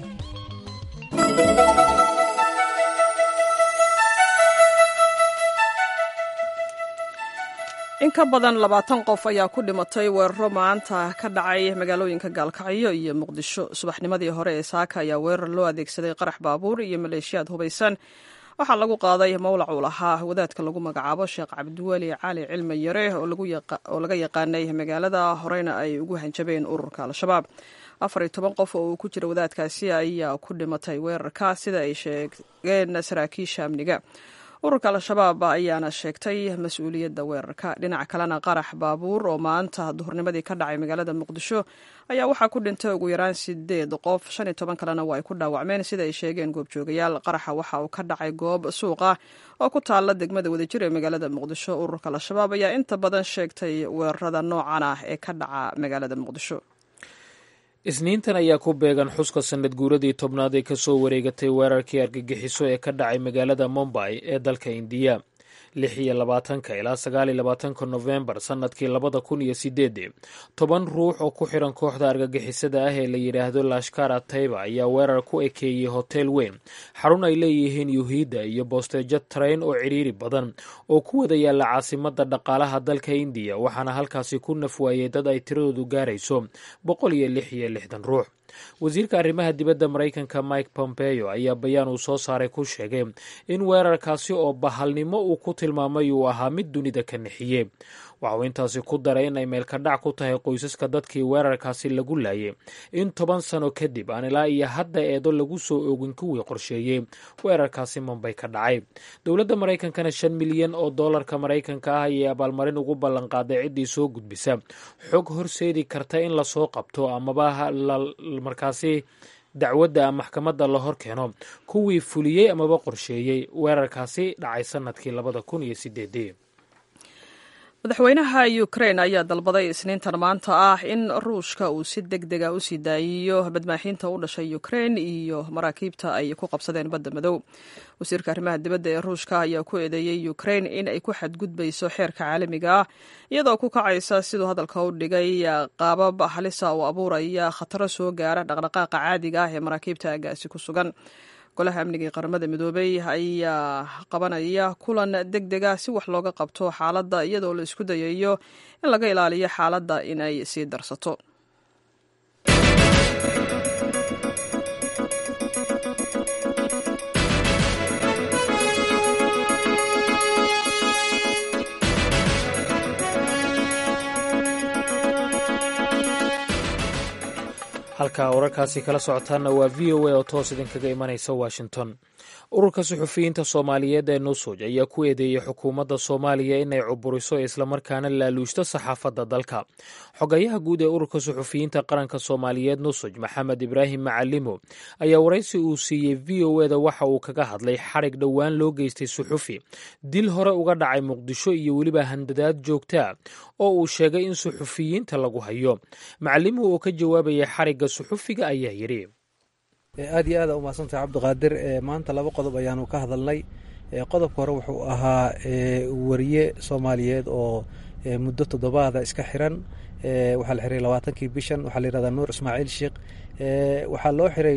in ka badan labaatan qof ayaa ku dhimatay weeraro maanta ka dhacay magaalooyinka gaalkacyo iyo muqdisho subaxnimadii hore ee saaka ayaa weerar loo adeegsaday qarax baabuur iyo maleeshiyaad hubaysan waxaa lagu qaaday mawlac uu lahaa wadaadka lagu magacaabo sheekh cabdiweli cali cilmi yare oo laga yaqaanay magaalada horeyna ay ugu hanjabeen ururka al-shabaab afar iyo toban qof oo uu ku jira wadaadkaasi ayaa ku dhimatay weerarka sida ay sheegeen saraakiisha amniga ururka al-shabaab ayaana sheegtay mas-uuliyadda weerarka dhinaca kalena qarax baabuur oo maanta duhurnimadii ka dhacay magaalada muqdisho ayaa waxaa ku dhintay ugu yaraan sideed qof shan iyo toban kalena waa ay ku dhaawacmeen sida ay sheegeen goobjoogayaal qaraxa waxa uu ka dhacay goob suuq ah oo ku taalla degmada wadajir ee magaalada muqdisho ururka al-shabaab ayaa inta badan sheegtay weerarada noocan ah ee ka dhaca magaalada muqdisho isniintan ayaa ku beegan xuska sanad guuradii tobnaad ee kasoo wareegatay weerarkii argagixiso ee ka dhacay magaalada mombay ee dalka indiya lix iyo labaatanka ilaa sagaal iyo labaatanka nofembar sannadkii labada kun iyo sideedii toban ruux oo ku xiran kooxda argagixisada ah ee la yidhaahdo lashkara tayba ayaa weerar ku ekeeyey hotel weyn xarun ay leeyihiin yuhiidda iyo boosteejo trayn oo cidhiiri badan oo ku wada yaalla caasimada dhaqaalaha dalka indiya waxaana halkaasi ku nafwaayey dad ay tiradoodu gaarayso boqol iyo lix iyo lixdan ruux wasiirka arrimaha dibadda maraykanka mike pompeo ayaa bayaan uu soo saaray ku sheegay in weerarkaasi oo bahalnimo uu ku tilmaamay uu ahaa mid dunida ka nixiyey waxa uu intaasi ku daray in ay meelkadhac ku tahay qoysaska dadkii weerarkaasi lagu laayay in toban sano kadib aan ilaa iyo hadda eedo lagu soo oogin kuwii qorsheeyey weerarkaasi mombay ka dhacay dowladda maraykankana shan milyan oo doolarka maraykanka ah ayay abaalmarin ugu ballanqaaday ciddii soo gudbisa xog horseedi karta in lasoo qabto amaba markaasi dacwadda maxkamadda la hor keeno kuwii fuliyey amaba qorsheeyey weerarkaasi dhacay sannadkii labada kun iyo sideedii madaxweynaha ukrain ayaa dalbaday isniintan maanta ah in ruushka uu si deg dega u sii daayiyo badmaaxiinta u dhashay ukrain iyo maraakiibta ay ku qabsadeen badda madow wasiirka arrimaha dibadda ee ruushka ayaa ku eedeeyey ukrain in ay ku xadgudbayso xeerka caalamiga ah iyadoo ku kacaysa siduu hadalka u dhigay qaabab halisa oo abuuraya khataro soo gaara dhaqdhaqaaqa caadiga ah ee maraakiibta aagaasi ku sugan golaha amniga ee qaramada midoobey ayaa qabanaya kulan deg dega si wax looga qabto xaaladda iyadoo la isku dayayo in laga ilaaliyo xaaladda inay sii darsato halka wararkaasi kala socotaanna waa v o a oo toos idinkaga imanaysa washington ururka suxufiyiinta soomaaliyeed ee nusuj ayaa ku eedeeyey xukuumadda soomaaliya inay cuburiso islamarkaana laaluushto saxaafadda dalka xogayaha guud ee ururka suxufiyiinta qaranka soomaaliyeed nusuj maxamed ibraahim macalimo ayaa waraysi uu siiyey v o eda waxa uu kaga hadlay xadhig dhowaan loo geystay suxufi dil hore uga dhacay muqdisho iyo weliba handadaad joogtaa oo uu sheegay in suxufiyiinta lagu hayo macalimuhu oo ka jawaabaya xarigga suxufiga ayaa yidhi aad iyo aada umahadsantahay cabdiqaadir maanta laba qodob ayaanu ka hadalnay qodobka hore wuxuu ahaa wariye soomaaliyeed oo muddo toddobaada iska xiran waxaa la xiray labaatankii bishan waxaa la yihahdaa nuur ismaaciil sheekh waxaa loo xiray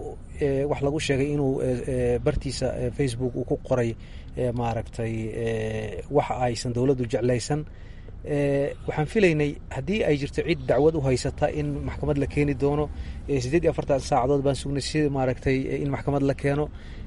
wax lagu sheegay inuu bartiisa facebook uu ku qoray maaragtay wax aysan dowladdu jeclaysan waxaan filaynay haddii ay jirto cid dacwad u haysata in maxkamad la keeni doono siddeed iyo afartan saacadood baan sugnay si maaragtay in maxkamad la keeno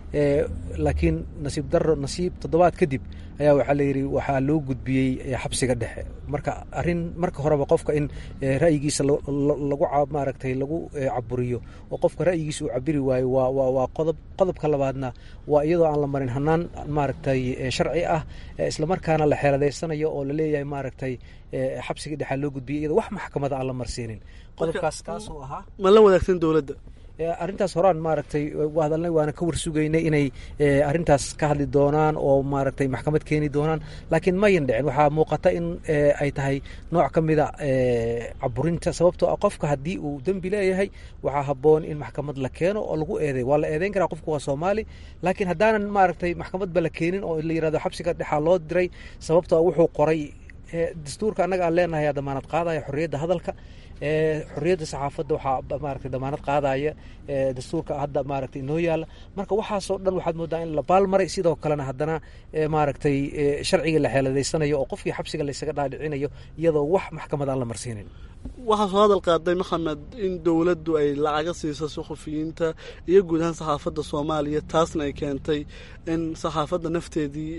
laakiin nasiib daro nasiib toddobaad kadib ayaa waxaa layidhi waxaa loo gudbiyey xabsiga dhexe marka arrin marka horeba qofka in ra'yigiisa lagu maaragtay lagu caburiyo oo qofka ra'yigiisa uu cabiri waayo waa waa waa qodob qodobka labaadna waa iyadoo aan la marin hanaan maaragtay sharci ah islamarkaana la xeeladeysanayo oo laleeyahay maaragtay xabsiga dhexaa loo gudbiyey iyadoo wax maxkamada aan la marsiinin qodobkaas kaasuu ahaa ma la wadaagsan dowladda arrintaas horaan maaragtay waa hadalnay waana ka warsugaynay inay arrintaas ka hadli doonaan oo maaragtay maxkamad keeni doonaan laakiin mayan dhicin waxaa muuqata in ay tahay nooc ka mida caburinta sababtoo ah qofka haddii uu dembi leeyahay waxaa habboon in maxkamad la keeno oo lagu eeday waa la eedeyn karaa qofku waa soomaali laakiin haddaanan maaragtay maxkamadba la keenin oo la yirahdo xabsiga dhexaa loo diray sababtoo ah wuxuu qoray dastuurka annaga aan leenahay damaanad qaadaya xorriyadda hadalka xorriyadda saxaafadda waxaa maaragtay damaanad qaadaya dastuurka hadda maaragtay inoo yaalla marka waxaasoo dhan waxaad moodaa in la baalmaray sidoo kalena haddana maaragtay sharciga la xeeladaysanayo oo qofkii xabsiga laysaga dhaadhicinayo iyadoo wax maxkamad aan la marsiinin waxaa soo hadal qaaday maxamed in dowladdu ay lacaga siiso suxufiyiinta iyo guud ahaan saxaafadda soomaaliya taasna ay keentay in saxaafadda nafteedii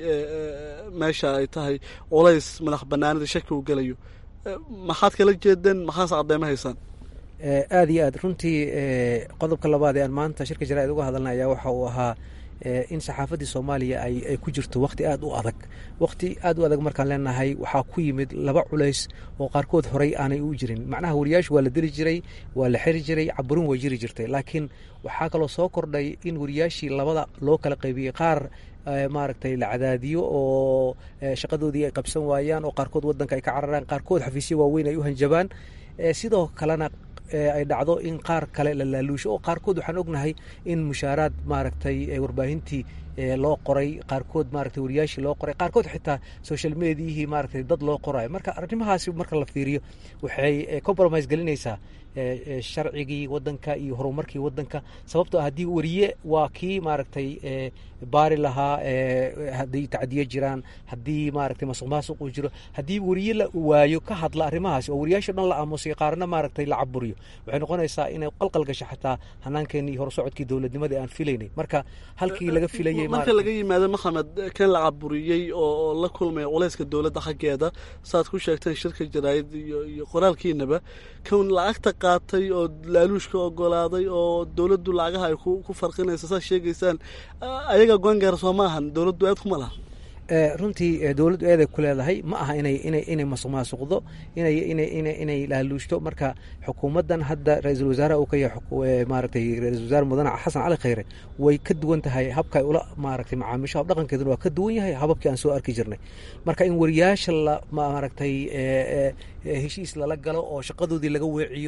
meesha ay tahay culays madax banaanida shaki uu gelayo maxaad kala jeedeen maxaase cadeyma haysaan aada iyo aad runtii qodobka labaad ee aan maanta shirka jaraa'id uga hadalnay ayaa waxa uu ahaa in saxaafaddii soomaaliya ay ku jirto wakhti aada u adag wakhti aada u adag markaan leenahay waxaa ku yimid laba culays oo qaarkood horey aanay u jirin macnaha wariyaashu waa la deli jiray waa la xiri jiray caburin way jiri jirtay laakiin waxaa kaloo soo kordhay in wariyaashii labada loo kala qaybiyey qaar maaragtay la cadaadiyo oo shaqadoodii ay qabsan waayaan oo qaarkood waddanka ay ka cararaan qaarkood xafiisyo waaweyn ay u hanjabaan sidoo kalena ay dhacdo in qaar kale la laaluusho oo qaarkood waxaan ognahay in mushaaraad maaragtay warbaahintii loo qoray qaarkood maaragtay wariyaashii loo qoray qaarkood xitaa social mediahii maaragtay dad loo qorayo marka arrimahaasi marka la fiiriyo waxay compromise gelinaysaa sharcigii waddanka iyo horumarkii waddanka sababtoo ah haddii wariye waa kii maaragtay baari lahaa haddii tacdiyo jiraan haddii maaragtay masuq maasuq uu jiro haddii wariye la waayo ka hadla arrimahaasi oo wariyaasha dhan la aamusay qaarna maaragtay la caburiyo waxay noqonaysaa inay qalqal gasho xataa hanaankeenii horusocodkii dowladnimada aan filaynay marka halkii laga filayay marka laga yimaado maxamed kan la caburiyey oo la kulmaya culayska dowladda xaggeeda saad ku sheegteen shirka jaraa'id iyo iyo qoraalkiinaba kan lacagta qaatay oo laaluushka ogolaaday oo dowladdu lacagaha ay ku farqinaysa saad sheegaysaan ayaga goangaara soo ma ahan dowladdu aad kuma laha runtii dowladdu eeday ku leedahay ma aha inay inay inay masuq maasuqdo inay inay inay inay laaluushto marka xukuumaddan hadda ra-iisul wasaaraha uu ka yahay maaragtay ra-iisul wasaare mudane xasan cali khayre way ka duwan tahay habka ay ula maaragtay macaamiisho hab dhaqankeeduna waa ka duwan yahay hababkii aan soo arki jirnay marka in wariyaasha la maaragtay heshiis lala galo oo shaqadoodii laga weeciyo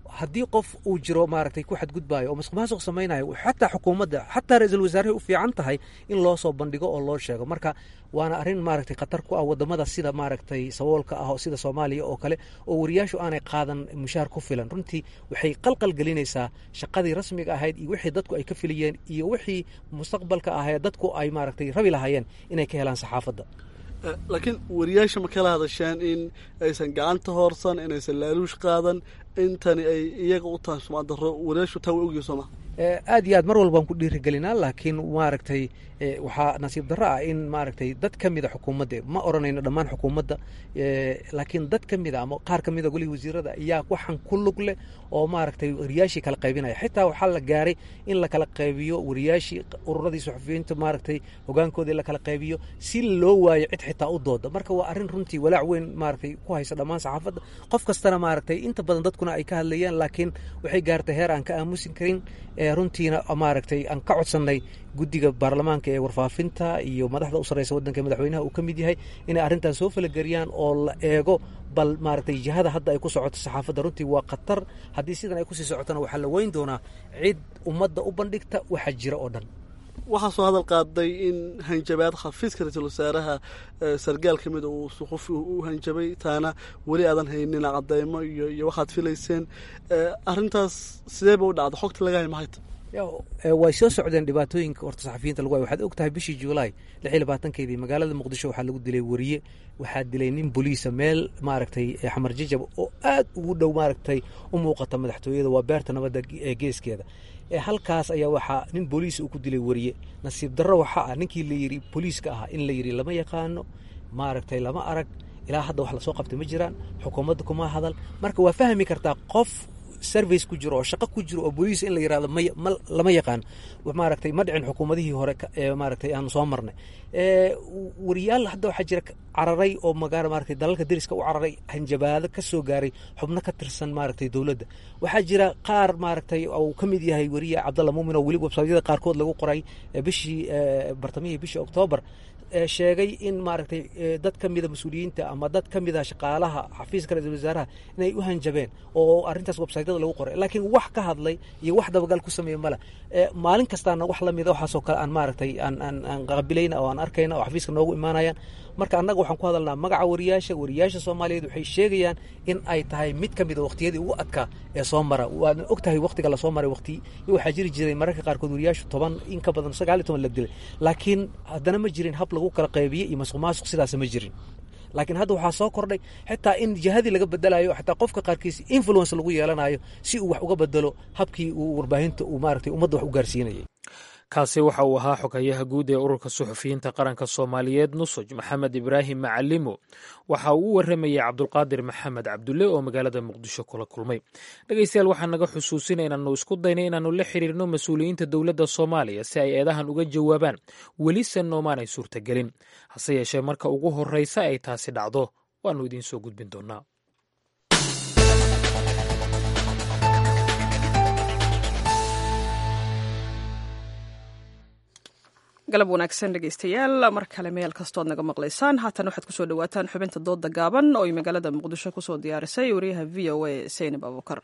haddii qof uu jiro maaragtay ku xadgudbaayo oo masuq maasuq samaynayo xataa xukuumadda xataa ra-iisul wasaarahay u fiican tahay in loo soo bandhigo oo loo sheego marka waana arrin maaragtay khatar ku ah wadamada sida maaragtay saboolka ah oo sida soomaaliya oo kale oo wariyaashu aanay qaadan mushaar ku filan runtii waxay qalqal gelinaysaa shaqadii rasmiga ahayd iyo wixii dadku ay ka filiyeen iyo wixii mustaqbalka ahee dadku ay maaragtay rabi lahaayeen inay ka helaan saxaafadda laakiin wariyaasha ma kala hadasheen in aysan gacanta hoorsan inaysan laaluush qaadan intani ay iyaga u tahay sumcad darro wariyaashu taa way ogyihin sooma aad iyo aad mar walbaan ku dhiirigelinaa laakiin maaragtay waxaa nasiib darro ah in maaragtay dad ka mida xukuumadda ma odhanayno dhammaan xukuumadda laakiin dad ka mida ama qaar ka mida golihii wasiirada ayaa waxaan ku lug leh oo maaragtay wariyaashii kala qaybinaya xitaa waxaa la gaaray in la kala qaybiyo wariyaashii ururadii suxufiyiinta maaragtay hogaankoodii la kala qaybiyo si loo waayo cid xitaa u dooda marka waa arrin runtii walaac weyn maaragtay ku haysa dhammaan saxaafadda qof kastana maaragtay inta badan dadkuna ay ka hadlayaan laakiin waxay gaartay heer aan ka aamusin karin runtiina maaragtay aan ka codsannay guddiga baarlamaanka ee warfaafinta iyo madaxda u sarreysa waddanka madaxweynaha uu ka mid yahay inay arrintan soo falageriyaan oo la eego bal maaragtay jihada hadda ay ku socoto saxaafadda runtii waa khatar haddii sidan ay kusii socotona waxaa la weyn doonaa cid ummadda u bandhigta waxa jira oo dhan waxaa soo hadal qaaday in hanjabaad khafiiska ra-iisul wasaaraha sargaal ka mida uu suqufi u hanjabay taana weli aadan haynina cadeymo iyo iyo waxaad filayseen arrintaas sidee ba u dhacda xogta laga hay maxay ta way soo socdeen dhibaatooyinka horta saxafiyiinta lagu hay waxaad og tahay bishii juulaay lix iyo labaatankeedii magaalada muqdisho waxaa lagu dilay wariye waxaa dilay nin boliisa meel maaragtay xamar jajab oo aad ugu dhow maaragtay u muuqata madaxtooyada waa beerta nabadda geeskeeda halkaas ayaa waxaa nin booliis uu ku dilay wariye nasiib darro waxaa ah ninkii la yidhi booliiska ahaa in la yidhi lama yaqaano maaragtay lama arag ilaa hadda wax lasoo qabtay ma jiraan xukuumadda kuma hadal marka waa fahmi kartaa qof service ku jiro oo shaqo ku jiro oo booliis in la yirahdo ma lama yaqaan maaragtay ma dhicin xukuumadihii hore ee maaragtay aan soo marnay wariyaal hadda waxaa jira cararay oo magaala maaragtay dalalka deriska u cararay hanjabaado ka soo gaaray xubno ka tirsan maaragtay dowladda waxaa jira qaar maaragtay uu ka mid yahay weriye cabdalla muumin oo weli websaytyada qaarkood lagu qoray bishii bartamihii bishii oktoobar sheegay in maaragtay dad ka mida mas-uuliyiinta ama dad ka mida shaqaalaha xafiiska ra-isul wasaaraha inay u hanjabeen oo arrintaas websaytyada lagu qoray laakiin wax ka hadlay iyo wax dabagal ku sameeye male maalin kastaana wax lamida waxaasoo kale aan maaragtay aan aan aan qabilayna oo aan arkayna oo xafiiska noogu imaanayaan marka annaga waxaan ku hadalnaa magaca wariyaasha wariyaasha soomaaliyeed waxay sheegayaan in ay tahay mid ka mida waqtiyadii ugu adkaa ee soo mara waadna og tahay waqtiga lasoo maray waqti waxaa jiri jiray mararka qaarkood wariyaashu toban in ka badan sagaal iyo toban la dilay laakiin haddana ma jirin hab lagu kala qaybiye iyo masuq maasuq sidaas ma jirin laakiin hadda waxaa soo kordhay xitaa in jihadii laga bedelayo xitaa qofka qaarkiis influence lagu yeelanayo si uu wax uga bedelo habkii uu warbaahinta uu maaragtay ummadda wax u gaarsiinayay kaasi waxa uu ahaa xogayaha guud ee ururka suxufiyiinta qaranka soomaaliyeed nusoj maxamed ibraahim macalimo waxa uu u waramayey cabdulqaadir maxamed cabdulle oo magaalada muqdisho kula kulmay dhegeystayaal waxaa naga xusuusina inaannu isku daynay inaannu la xiriirno mas-uuliyiinta dowladda soomaaliya si ay eedahan uga jawaabaan welise noomaanay suurtagelin hase yeeshee marka ugu horreysa ay taasi dhacdo waannu idiin soo gudbin doonnaa galab wanaagsan dhegeystayaal mar kale meel kastood naga maqlaysaan haatan waxaad kusoo dhawaataan xubinta dooda gaaban oo ay magaalada muqdisho kusoo diyaarisay wariyaha v o a seynab abuukar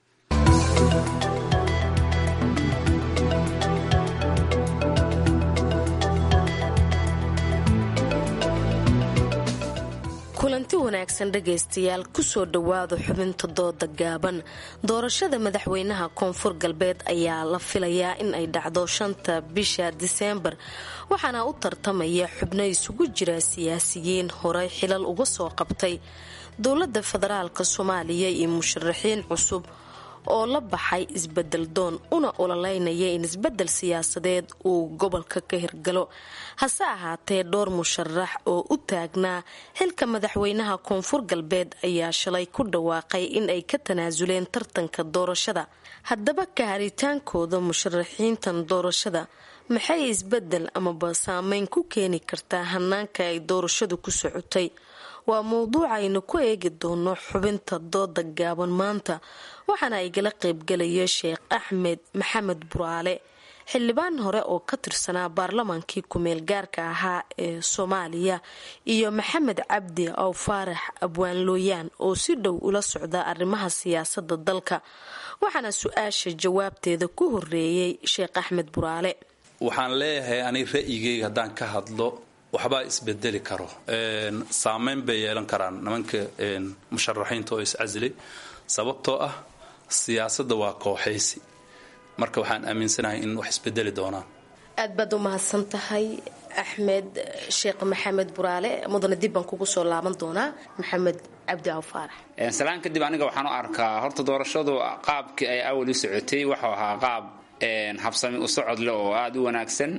kulanti wanaagsan dhegaystayaal kusoo dhowaada xubinta dooda gaaban doorashada madaxweynaha koonfur galbeed ayaa la filayaa in ay dhacdo shanta bisha diseembar waxaana u tartamaya xubno isugu jira siyaasiyiin horey xilal uga soo qabtay dowladda federaalk soomaaliya iyo musharaxiin cusub oo la baxay isbedel doon una ololeynaya in isbedel siyaasadeed uu gobolka ka hirgalo hase ahaatee dhowr musharax oo u taagnaa xilka madaxweynaha koonfur galbeed ayaa shalay ku dhawaaqay in ay ka tanaasuleen tartanka doorashada haddaba ka haritaankooda musharaxiintan doorashada maxay isbedel amaba saameyn ku keeni kartaa hanaanka ay doorashadu ku socotay waa mowduuc aynu ku eegi doono xubinta dooda gaaban maanta waxaana igala qaybgalaya sheekh axmed maxamed buraale xildhibaan hore oo ka tirsanaa baarlamaankii kumeel gaarka ahaa ee soomaaliya iyo maxamed cabdi ow faarax abwaan looyaan oo si dhow ula socda arrimaha siyaasada dalka waxaana su-aasha jawaabteeda ku horeeyey sheekh axmed buraale waxaan leeyahay ani ra'yigayga haddaan ka hadlo waxbaa isbedeli karo saameyn bay yeelan karaan nimanka musharaxiinta oo iscasilay sababtoo ah siyaasadda waa kooxaysi marka waxaan aaminsanahay in wax isbedeli doonaan aad baad u mahadsan tahay axmed sheekh maxamed buraale mudane dib baan kugu soo laaban doonaa maxamed cabdi aw faarax salaan kadib aniga waxaan u arkaa horta doorashadu qaabkii ay awal u socotay waxuu ahaa qaab habsami u socod leh oo aada u wanaagsan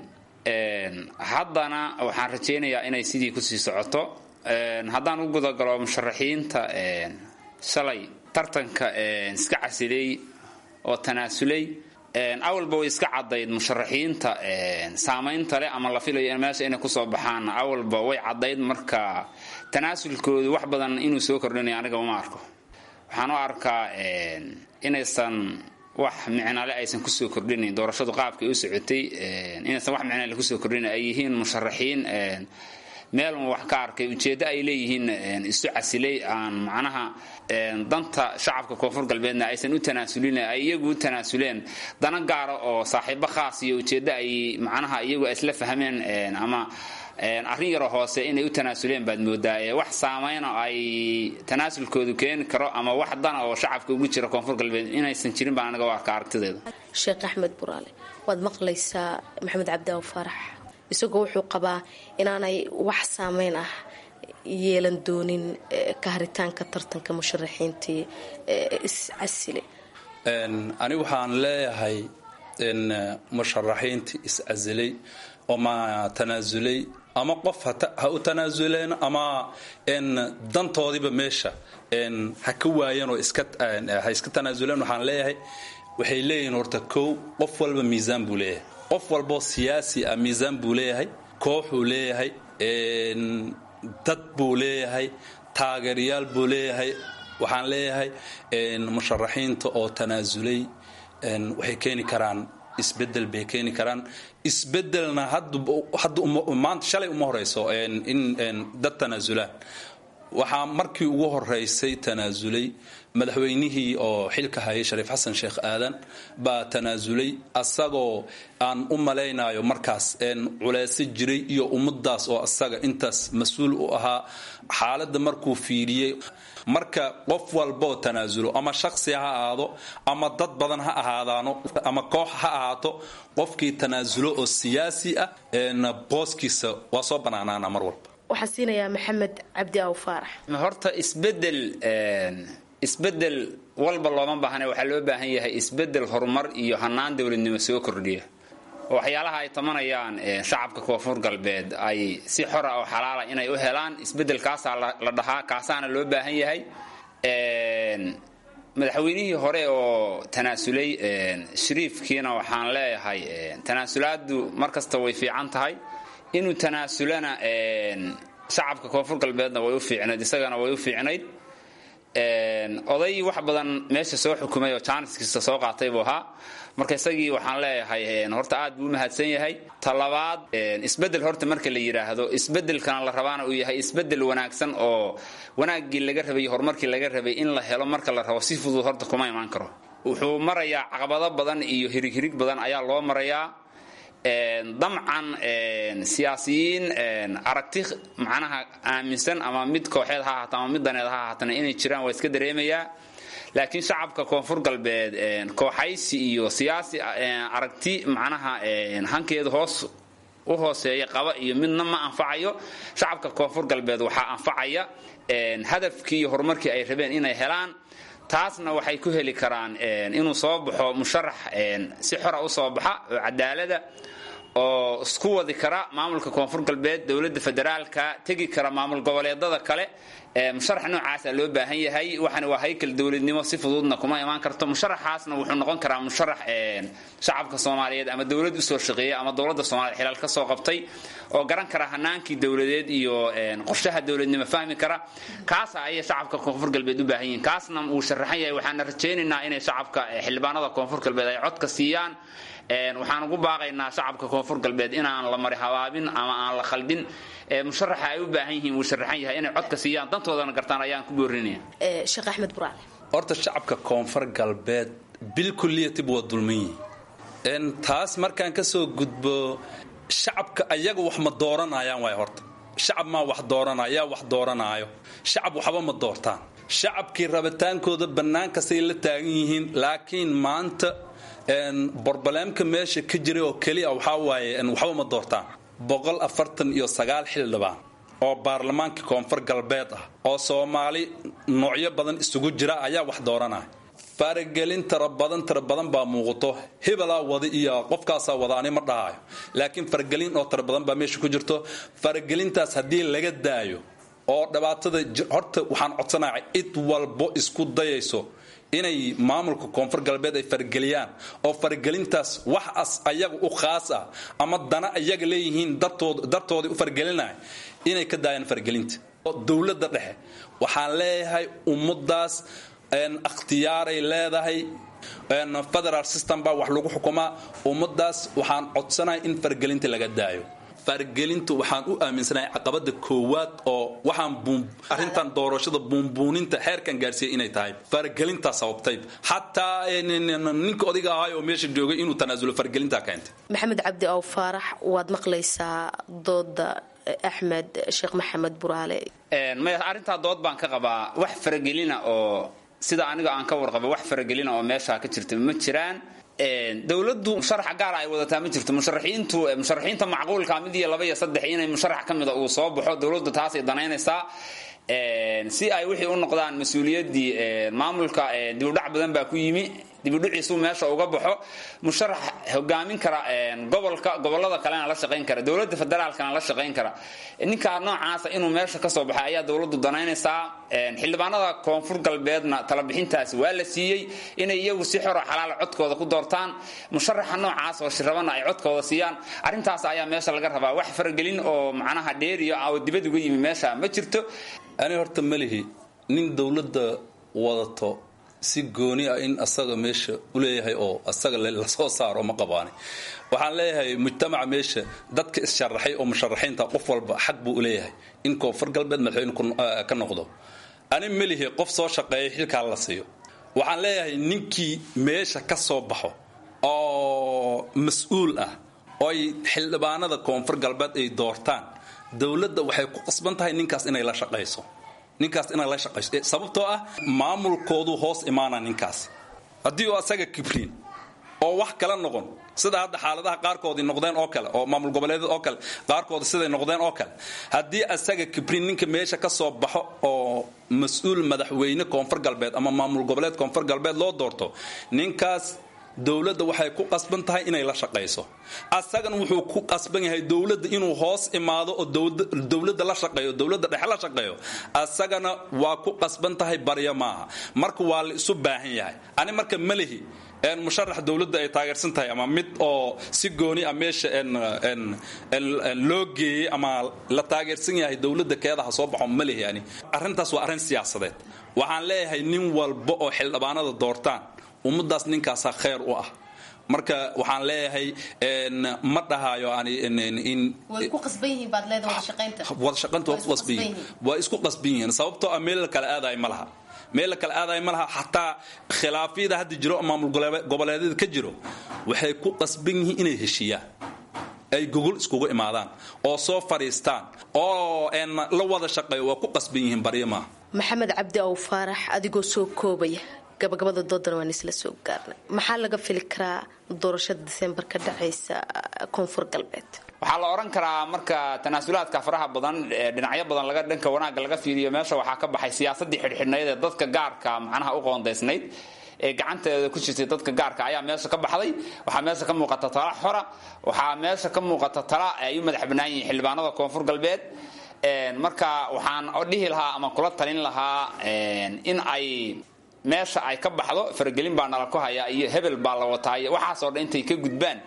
haddana waxaan rajaynayaa inay sidii kusii socoto haddaan u gudagalo musharaxiinta shalay tartanka iska casilay oo tanaasulay awalba way iska cadayd musharaxiinta saamaynta leh ama la filayo meesha inay kusoo baxaan awalba way cadayd marka tanaasulkoodu wax badan inuu soo kordhinayo aniga uma arko waxaan u arkaa inaysan wax micnale aysan kusoo kordhinayn doorashadu qaabkay u socotay inaysan wax micnale kusoo kordhinayn ay yihiin musharaxiin meelun wax ka arkay ujeeddo ay leeyihiin isu casilay aan macnaha danta shacabka koonfur galbeedna aysan u tanaasulin ay iyagu u tanaasuleen dana gaara oo saaxiibo khaas iyo ujeeddo ay macnaha iyagu isla fahmeen ama arrin yaroo hoose inay u tanaasuleen baad moodaa wax saameyna ay tanaasulkoodu keeni karo ama wax dana oo shacabka ugu jira koonfur galbeed inaysan jirin baan anaga u arka aragtideeda sheekh axmed buraale waad maqlaysaa maxamed cabdaaw faarax isagoo wuxuu qabaa inaanay wax saameyn ah yeelan doonin ka haritaanka tartanka musharaxiintii iscasile ani waxaan leeyahay musharaxiintii iscasilay ama tanaasulay ama qof ha u tanaasuleen ama dantoodiiba meesha ha ka waayeen oo ha iska tanaasuleen waxaan leeyahay waxay leeyihiin horta kow qof walba miisaan buu leeyahay qof walboo siyaasi ah miisaan buu leeyahay kooxuu leeyahay dad buu leeyahay taageerayaal buu leeyahay waxaan leeyahay musharaxiinta oo tanaasulay waxay keeni karaan isbedel bay keeni karaan isbedelna maanta shalay uma horeyso in dad tanaasulaan waxaa markii ugu horeysay tanaasulay madaxweynihii oo xilka hayay shariif xasan sheekh aadan baa tanaasulay asagoo aan u malaynayo markaas culeyso jiray iyo ummadaas oo asaga intaas mas-uul u ahaa xaaladda markuu fiiriyey marka qof walboo tanaasulo ama shaksi ha ahaado ama dad badan ha ahaadaano ama koox ha ahaato qofkii tanaasulo oo siyaasi ah booskiisa waa soo banaanaana mar walba waxaan siinayaa maxamed cabdi aw faarax horta isbedel isbedel walba looma baahna waxaa loo baahan yahay isbedel horumar iyo hanaan dowladnimo soo kordhiya waxyaalaha ay tamanayaan shacabka koonfur galbeed ay si xora oo xalaala inay u helaan isbedel kaasaa la dhahaa kaasaana loo baahan yahay madaxweynihii hore oo tanaasulay shariifkiina waxaan leeyahay tanaasulaadu markasta way fiican tahay inuu tanaasulana shacabka koonfur galbeedna way u fiicnayd isagana way u fiicnayd oday wax badan meesha soo xukumay oo jaaniskiisa soo qaatay buu ahaa marka isagii waxaan leeyahay horta aad buu u mahadsan yahay talabaad isbedel horta marka la yidhaahdo isbedelkana la rabaana uu yahay isbedel wanaagsan oo wanaaggii laga rabay iyo horumarkii laga rabay in la helo marka la rabo si fudud horta kuma imaan karo wuxuu marayaa caqabado badan iyo hirig hirig badan ayaa loo marayaa damcan siyaasiyiin aragti macnaha aaminsan ama mid kooxeed ha ahaata ama mid daneed ha ahaatana inay jiraan waa iska dareemayaa laakiin shacabka koonfur galbeed kooxaysi iyo siyaasi aragti macnaha hankeedu hoos u hooseeya qaba iyo midna ma anfacayo shacabka koonfur galbeed waxaa anfacaya hadafkii iyo horumarkii ay rabeen inay helaan taasna waxay ku heli karaan inuu soo baxo musharax si xora u soo baxa oo cadaalada oo isku wadi kara maamulka koonfur galbeed dowladda federaalka tegi kara maamul goboleedada kale musharax noocaasa loo baahan yahay waxana waa haykal dowladnimo si fududna kuma imaan karto musharaxaasna wuxuu noqon karaa musharax shacabka soomaaliyeed ama dowlad usoo shaqeeya ama dowladda soomaliya xilaal ka soo qabtay oo garan kara hanaankii dowladeed iyo qorshaha dowladnimo fahmi kara kaasa ayay shacabka koonfur galbeed u baahan yihiin kaasna wuu sharaxan yahay waxaana rajaynaynaa inay shacabka xildhibaanada koonfur galbeed ay codka siiyaan waxaan ugu baaqaynaa shacabka koonfur galbeed inaan la mari habaabin ama aan la khaldin musharaxa ay u baahan yihiin wuu sharaxan yahay inay codka siiyaan dantoodana gartaan ayaan ku boorinaya sheekh axmed buraale horta shacabka koonfur galbeed bil kulliyatib waa dulman yihiin taas markaan ka soo gudbo shacabka ayaga wax ma dooranayaan waay horta shacab maa wax dooranaya yaa wax dooranaayo shacab waxba ma doortaan shacabkii rabitaankooda bannaankastay la taagan yihiin laakiin maanta borbaleemka meesha ka jira oo keliya waxaa waaye waxba ma doortaan boqol afartan iyo sagaal xildhibaan oo baarlamaanka koonfur galbeed ah oo soomaali noocyo badan isugu jira ayaa wax dooranaya faragelin tara badan tara badan baa muuqato hebelaa wada iyo qofkaasaa wada ani ma dhahayo laakiin faragelin oo tara badan baa meesha ku jirto faragelintaas haddii laga daayo oo dhibaatada horta waxaan codsanayaa cid walbo isku dayayso inay maamulka koonfur galbeed ay farageliyaan oo faragelintaas wax as ayaga u khaas ah ama dana ayaga leeyihiin dartoodii u faragelinaya inay ka daayaan faragelinta dowladda dhexe waxaan leeyahay ummadaas ikhtiyaaray leedahay federal system baa wax lagu xukumaa ummadaas waxaan codsanaya in faragelinta laga daayo fargelintu waxaan u aaminsanahay caqabada koowaad oo waxaan arrintan doorashada buunbuuninta xeerkan gaarsiiyay inay tahay fargelintaa sababtay xataa ninka odayga ahay oo meesha joogay inuu tanaasulo fargelintaa keentay maxamed cabdi ow faarax waad maqlaysaa dooda axmed sheekh maxamed buraale maya arrintaa dood baan ka qabaa wax faragelina oo sida aniga aan ka warqaba wax faragelina oo meeshaa ka jirta ma jiraan dowladdu musharaxa gaara ay wadataa ma jirto musharaxiintu musharaxiinta macquulka mid iyo laba iyo saddex inay musharax ka mida uu soo baxo dowladdu taasay danaynaysaa si ay wixii u noqdaan mas-uuliyaddii maamulka dibudhac badan baa ku yimi dibudhiciisu meesha uga baxo musharax hogaamin kara gobolka gobolada kalena la shaqayn kara dowladda federaalkana la shaqayn kara ninkaa noocaasa inuu meesha kasoo baxay ayaa dowladdu danaynaysaa xildhibaanada koonfur galbeedna talabixintaasi waa la siiyey inay iyagu si xoro xalaala codkooda ku doortaan musharaxa noocaas oo shirabana ay codkooda siiyaan arrintaas ayaa meesha laga rabaa wax faragelin oo macnaha dheeriyo oo dibad uga yimi meesha ma jirto ani horta malihi nin dowladda wadato si gooni ah in asaga meesha u leeyahay oo asaga lasoo saaro ma qabaani waxaan leeyahay mujtamaca meesha dadka issharaxay oo musharaxiinta qof walba xaq buu u leeyahay in koonfur galbeed madaxweyne ka noqdo ani melihi qof soo shaqeeyay xilkaa la siiyo waxaan leeyahay ninkii meesha ka soo baxo oo mas-uul ah oo ay xildhibaanada koonfur galbeed ay doortaan dowladda waxay ku qasban tahay ninkaas inay la shaqayso ninkaas inay la shaqayso sababtoo ah maamulkoodu hoos imaana ninkaas haddii uu asaga kibriin oo wax kala noqon sida hadda xaaladaha qaarkoodii noqdeen oo kale oo maamul goboleedyada oo kale qaarkooda siday noqdeen oo kale haddii asaga kibriin ninka meesha ka soo baxo oo mas-uul madaxweyne koonfur galbeed ama maamul goboleed koonfur galbeed loo doorto ninkaas dowladda waxay ku qasban tahay inay la shaqayso asagana wuxuu ku qasban yahay dowladda inuu hoos imaado oo dowladda la shaqeeyo dowladda dhexe la shaqeeyo asagana waa ku qasban tahay baryo maaha marka waa la isu baahan yahay ani marka malihi musharax dowladda ay taageersan tahay ama mid oo si gooni a meesha loo geeyey ama la taageersan yahay dowladda keedaha soo baxo malihi ani arrintaas waa arrin siyaasadeed waxaan leeyahay nin walba oo xildhibaanada doortaan ummadaas ninkaasaa khayr u ah marka waxaan leeyahay ma dhahayo wadashaqaynta waa ku qasban yihiin waa isku qasban yihiin sababtoo ah meel la kala aadayo ma laha meel la kala aadayo ma laha xataa khilaafyada hadda jiro maamul goboleedyada ka jiro waxay ku qasban yihiin inay heshiiyaan ay gogol iskugu imaadaan oo soo fadhiistaan oo la wada shaqeeyo waa ku qasban yihiin baryo maaha maxamed cabdi ow faarax adigoo soo koobaya gabagabada doodana waan isla soo gaarnay maxaa laga fili karaa doorashada disembar ka dhacaysa koonfur galbeed waxaa la odhan karaa marka tanaasulaadka faraha badan dhinacyo badan laga dhanka wanaagga laga fiiriyo meesha waxaa ka baxay siyaasadii xidhxidhnayd ee dadka gaarka macnaha u qoondaysnayd ee gacanteeda ku jirtay dadka gaarka ayaa meesha ka baxday waxaa meesha ka muuqata tala xora waxaa meesha ka muuqata tala ay u madax bannaan yihiin xildhibaanada koonfur galbeed marka waxaan dhihi lahaa ama kula talin lahaa in ay meesha ay ka baxdo faragelin baa nala ku hayaa iyo hebel baa la wataa iyo waxaasoo dhan intay ka gudbaan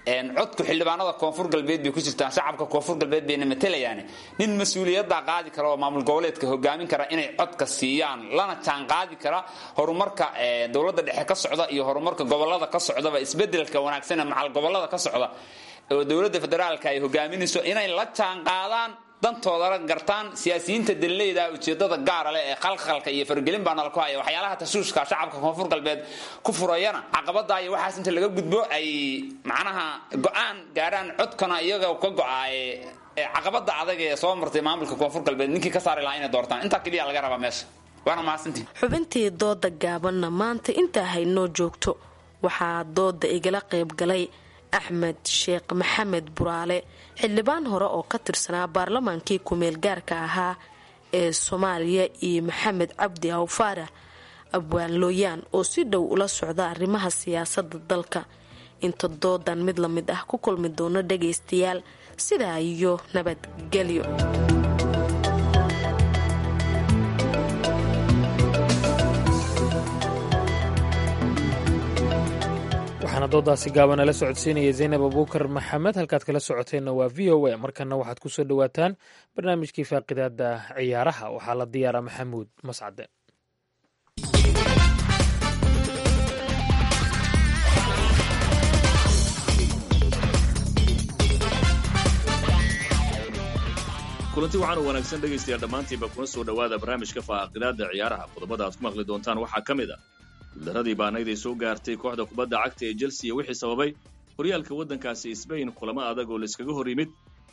codku xildhibaanada koonfur galbeed bay ku jirtaan shacabka koonfur galbeed bayna matalayaan nin mas-uuliyadda qaadi kara oo maamul goboleedka hogaamin kara inay codka siiyaan lana jaan qaadi kara horumarka dowladda dhexe ka socda iyo horumarka gobolada ka socdaba isbedelka wanaagsan ee macal gobolada ka socda oo dowladda federaalka ay hogaaminayso inay la jaan qaadaan dantoodana gartaan siyaasiyiinta dalleyda ujeedada gaara leh ee khalkhalka iyo fargelin baa nala ku haya waxyaalaha tashuushka shacabka koonfur galbeed ku furayana caqabada iyo waxaas inta laga gudbo ay macnaha go-aan gaarhaan codkana iyaga ka go-aaye caqabada adag ee soo martay maamulka koonfur galbeed ninkii ka saari lahaa inay doortaan intaa keliya laga rabaa meesha waana mahadsantii xubintii dooda gaabanna maanta intaa haynoo joogto waxaa dooda igala qayb galay axmed sheekh maxamed buraale xildhibaan hore oo ka tirsanaa baarlamaankii ku-meel gaarka ahaa ee soomaaliya iyo maxamed cabdi awfaarax abwaan looyaan oo si dhow ula socda arrimaha siyaasada dalka inta doodan mid la mid ah ku kulmi doono dhagaystayaal sidaa iyo nabadgelyo waxaana doodaasi gaabanala socodsiinaya zaynab abuukar maxamed halkaad kala socoteenna waa v o a markana waxaad ku soo dhowaataan barnaamijkii faaqidaada ciyaaraha waxaa la diyaaraa maxamuud mascade kulanti waxaanu wanaagsan dhegaystayaal dhammaantiinba kuna soo dhowaada barnaamijka faaqidaada ciyaaraha qodobada aad ku maqli doontaan waxaa ka mid a guuldaradii baanayd ay soo gaartay kooxda kubadda cagta ee chelsea wixii sababay horyaalka waddankaasi sbain kulamo adag oo layskaga hor yimid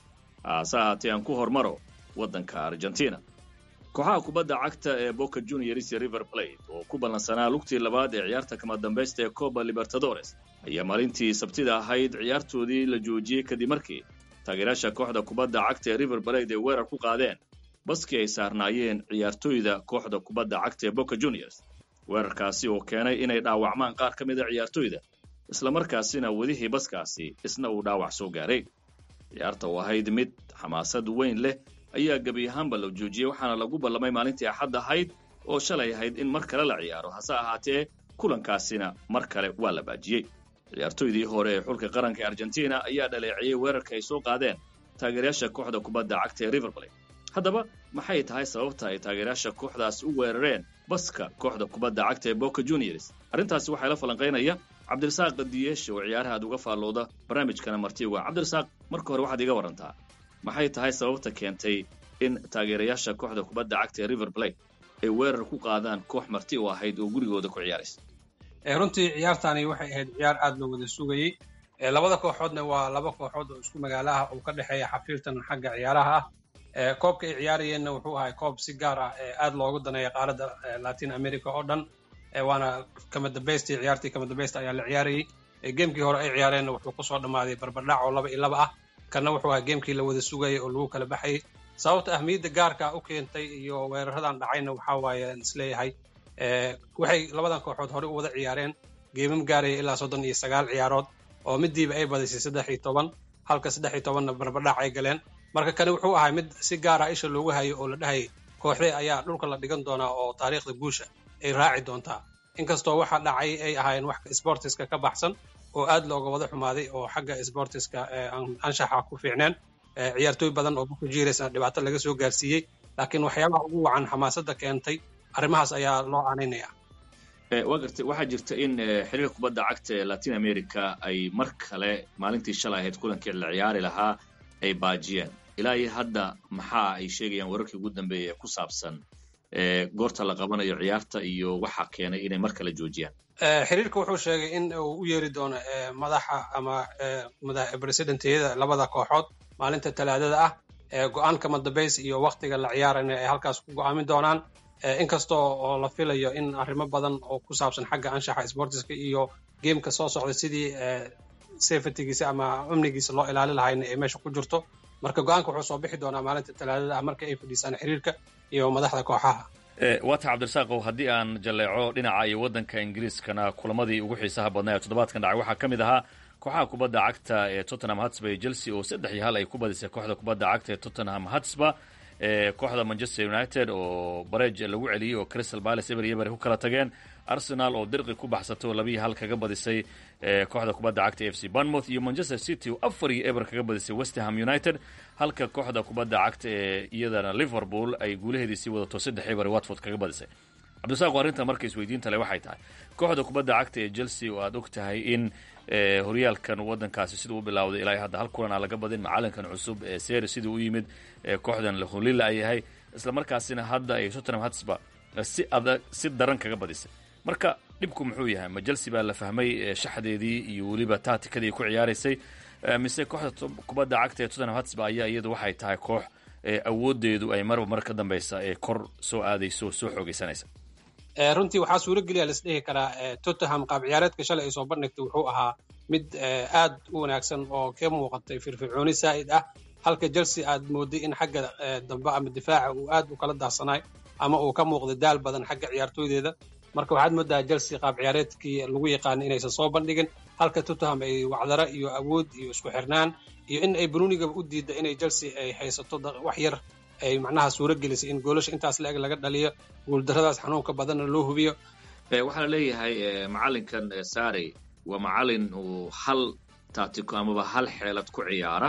haase ahaatee aan ku hormaro waddanka argentina kooxaha kubadda cagta ee boca juniors iyo river plate oo ku ballansanaa lugtii labaad ee ciyaarta kama dambaysta ee coba libertadores ayaa maalintii sabtida ahayd ciyaartoodii la joojiyey kadib markii taageerayaasha kooxda kubadda cagta ee river plate ay weerar ku qaadeen baskii ay saarnaayeen ciyaartooyda kooxda kubadda cagta ee boca juniors weerarkaasi oo keenay inay dhaawacmaan qaar ka mid a ciyaartoyda islamarkaasina wadihii baskaasi isna uu dhaawac soo gaaray ciyaarta oo ahayd mid xamaasad weyn leh ayaa gebi ahaanba la joojiyey waxaana lagu ballamay maalintii axad ahayd oo shalay ahayd in mar kale la ciyaaro hase ahaatee kulankaasina mar kale waa la baajiyey ciyaartoydii hore ee xulka qaranka ee argentina ayaa dhaleeciyey weerarka ay soo qaadeen taageerayaasha kooxda kubadda cagta ee riverplay haddaba maxay tahay sababta ay taageerayaasha kooxdaas u weerareen baska kooxda kubadda cagta ee boca juniors arrintaasi waxaa la falanqaynaya cabdirasaaq qadiyeeshe oo ciyaaraha aad uga faallooda barnaamijkana marti uga cabdirasaaq marka hore waxaad iga warantaa maxay tahay sababta keentay in taageerayaasha kooxda kubadda cagta ee river plate ay weerar ku qaadaan koox marti u ahayd oo gurigooda ku ciyaaraysa runtii ciyaartani waxay ahayd ciyaar aad loo wada sugayey labada kooxoodna waa laba kooxood oo isku magaalo ah oo ka dhexeeya xafiirtan xagga ciyaaraha ah koobka ay ciyaarayeenna wuxuu ahay koob si gaar ah aad loogu daneeya qaaradda latin america oo dhan waana kama dambaystii ciyaartii kama dambaysta ayaa la ciyaarayey geemkii hore ay ciyaareenna wuxuu kusoo dhammaaday barbardhac oo laba iyo laba ah kana wuxuu ahaa geemkii la wada sugayay oo lagu kala baxayay sababta ahmiyadda gaarka u keentay iyo weeraradan dhacayna waxaa waaye isleeyahay waxay labadan kooxood hore u wada ciyaareen geemam gaaraya ilaa soddon iyo sagaal ciyaarood oo midiiba ay badisay saddex iyo toban halka saddex iyo tobanna barbardhac ay galeen marka kani wuxuu ahay mid si gaara isha loogu hayo oo la dhahayay kooxdee ayaa dhulka la dhigan doonaa oo taariikhda guusha ay raaci doontaa inkastoo waxa dhacay ay ahaayeen wax sbortiska ka baxsan oo aad looga wada xumaaday oo xagga sbortiska anshaxa ku fiicneen ciyaartooy badan oo buku jiiraysna dhibaato laga soo gaarsiiyey laakiin waxyaabaha ugu wacan xamaasadda keentay arrimahaas ayaa loo aaneynaya waa gartay waxaa jirta in xiriirka kubadda cagta ee latin america ay mar kale maalintii shalay ahayd kulankii la ciyaari lahaa ay baajiyeen ilaa iyo hadda maxaa ay sheegayaan wararkii ugu dambeeya ee ku saabsan goorta la qabanayo ciyaarta iyo waxa keenay inay mar kale joojiyaan xiriirka wuxuu sheegay in uu u yeeri doono madaxa ama presidentiyada labada kooxood maalinta talaadada ah go-aan kama dambays iyo waktiga la ciyaarana ay halkaas ku go-aamin doonaan inkastoo oo la filayo in arrimo badan oo ku saabsan xagga anshaxa sportiska iyo geemka soo socda sidii safetygiisa ama amnigiisa loo ilaali lahayna ay meesha ku jirto marka go-aanka wuxuu soo bixi doonaa maalinta talaadada ah marka ay fadhiisaan xiriirka iyo madaxda kooxaha waata cabdirasaaqow haddii aan jalleeco dhinaca iyo waddanka ingiriiskana kulamadii ugu xiisaha badnaa ee toddobaadkan dhacay waxaa ka mid ahaa kooxaha kubadda cagta ee tottenham hatsba iyo chelsea oo saddex iyo hal ay ku badisay kooxda kubadda cagta ee tottenham hatsba kooxda manchester united oo barej lagu celiyey oo crystal palace eber iyo bari ku kala tageen arsenal oo dirqi ku baxsatay oo labiiyo hal kaga badisay kooxda kubadda cagta f c banmouth iyo manchester city oo afar iyo eber kaga badisay westerham united halka kooxda kubadda cagta ee iyadana liverpool ay guulaheedii sii wadato saddex eber watford kaga badisay cabdisaaqo arrinta marka isweydiinta le waxay tahay kooxda kubadda cagta ee chelsea oo aad og tahay in horyaalkan wadankaasi siduu u bilowday ilaa hadda hal kulan aan laga badin macalinkan cusub ee seri siduu u yimid kooxdan hulila ay yahay isla markaasina hadda ay tottenham hatsba si adag si daran kaga badisay marka dhibku muxuu yahay ma chelsea baa la fahmay shaxdeedii iyo weliba taatikadii ku ciyaaraysay mise kooxda kubadda cagta ee tottenham hatsba ayaa iyadu waxay tahay koox awoodeedu ay marba mar ka dambeysa ee kor soo aadayso soo xoogeysanaysa runtii waxaa suurogeliya laisdhihi karaa tottenham qaab ciyaareedka shalay ay soo bandhigtay wuxuu ahaa mid aad u wanaagsan oo ka muuqatay firfircooni saa'id ah halka chelsea aad mooday in xagga dambe ama difaaca uu aad u kala daadsanaay ama uu ka muuqday daal badan xagga ciyaartooydeeda marka waxaad moodaa chelsea qaab ciyaareedkii lagu yaqaana inaysan soo bandhigin halka tottenham ay wacdara iyo awood iyo isku xirnaan iyo in ay brunigaba u diidda inay chelsea ay haysato wax yar ay macnaha suuro gelisay in goolasha intaas la-eg laga dhaliyo guuldarradaas xanuunka badanna loo hubiyo waxaa la leeyahay macalinkan sari waa macalin uu hal taatiko amaba hal xeelad ku ciyaara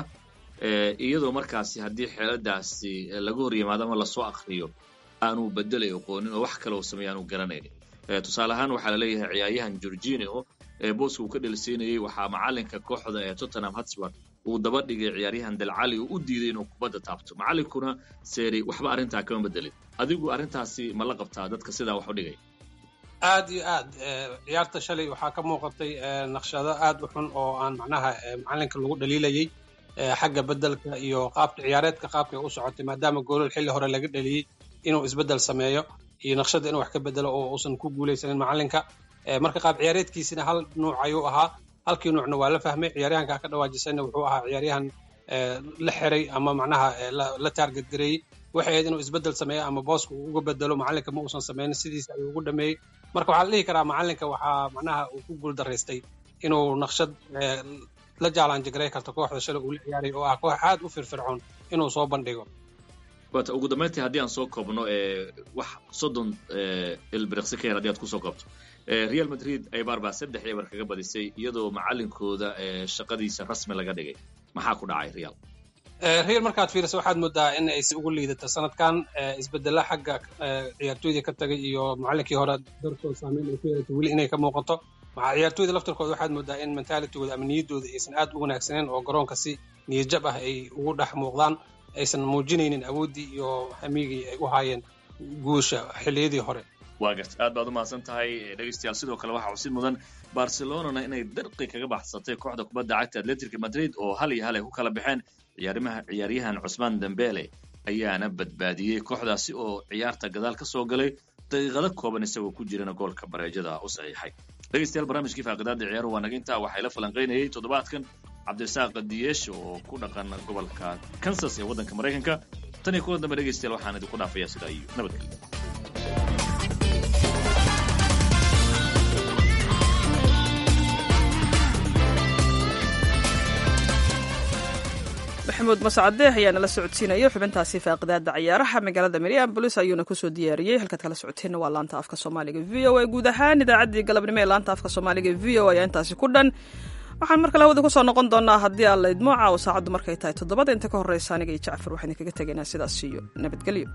iyadoo markaasi haddii xeeladaasi laga hor yimaado ama lasoo akriyo aanuu bedelay aqoonin oo wax kale uu sameeya aanu garanaynin tusaale ahaan waxaa la leeyahay ciyaaryahan georginio booska uu ka dhelsiinayey waxaa macalinka kooxda ee tottenham hotspur uu daba dhigay ciyaaryahan dalcali uu u diiday inuu kubadda taabto macalinkuna seri waxba arrintaa kama bedelin adigu arrintaasi ma la qabtaa dadka sidaa wax u dhigay aad iyo aad ciyaarta shalay waxaa ka muuqatay naqshado aad u xun oo aan macnaha macalinka lagu dhaliilayey xagga bedelka iyo qaabka ciyaareedka qaabkay u socotay maadaama goolal xilli hore laga dhaliyey inuu isbedel sameeyo iyo naqshada inuu wax ka bedelo oo uusan ku guulaysanin macalinka marka qaab ciyaareedkiisina hal nuuc ayuu ahaa halkii nuucna waa la fahmay ciyaaryahanka ka dhawaajisayna wuxuu ahaa ciyaaryahan la xiray ama macnaha la taarget gareeyey waxay ahayd inuu isbedel sameeyo ama booska uu uga bedelo macalinka ma uusan sameynin sidiisa ayuu ugu dhameeyey marka waxaa la dhihi karaa macalinka waxaa macnaha uu ku guul daraystay inuu naqshad la jaalanjagaray karto kooxda shalay uu la ciyaaray oo ah koox aad u firfircoon inuu soo bandhigo wata ugu dambayntii haddii aan soo koobno wax soddon ilbiriqsi ka yar haddii aad kusoo koobto real madrid aybaar baa saddex eber kaga badisay iyadoo macalinkooda shaqadiisa rasmi laga dhigay maxaa ku dhacay real real markaad fiiriso waxaad moodaa in ay si ugu liidato sanadkan isbedela xagga ciyaartooydii ka tagay iyo macalinkii hore dartood saameyn ay ku yeelatay weli inay ka muuqato ciyaartooyda laftarkooda waxaad moodaa in mentalitigooda ama niyaddooda aysan aad u wanaagsaneen oo garoonka si niyadjab ah ay ugu dhex muuqdaan aysan muujinaynin awooddii iyo hamigii ay u haayeen guusha xilliyadii hore waa garta aad baad u mahadsan tahay dhegeystayaal sidoo kale waxaa xusid mudan barcelonana inay darqi kaga baxsatay kooxda kubadda cagta atletica madrid oo hal iyo hal ay ku kala baxeen ciyaarimaha ciyaaryahan cusmaan dembele ayaana badbaadiyey kooxdaasi oo ciyaarta gadaal ka soo galay daqiiqado kooban isagoo ku jirana goolka bareejada u saxiixay dhegeystayaal barnaamijkii faaqidaada ciyaaruhu waa naga intaa waxay la falanqaynayay toddobaadkan cabdirasaaq diyeesh oo ku dhaqan gobolka kansas ee waddanka maraykanka tan iyo kulan dambe dhegeystayaal waxaan idinku dhaafayaa sidaa iyo nabadgelyo maxamuud mascade ayaa nala socodsiinaya xubintaasi faaqidaada ciyaaraha magaalada minneabolis ayuuna kusoo diyaariyey halkaad kala socoteenna waa laanta afka soomaaliga v o a guud ahaan idaacaddii galabnimo ee laanta afka soomaaliga v o ayaa intaasi ku dhan waxaan markale hawada kusoo noqon doonaa haddii aan la idmo caawo saacaddu markay tahay toddobada inta ka horreysa aniga iyo jacfar waxaan idinkaga tegaynaa sidaas iyo nabadgelyo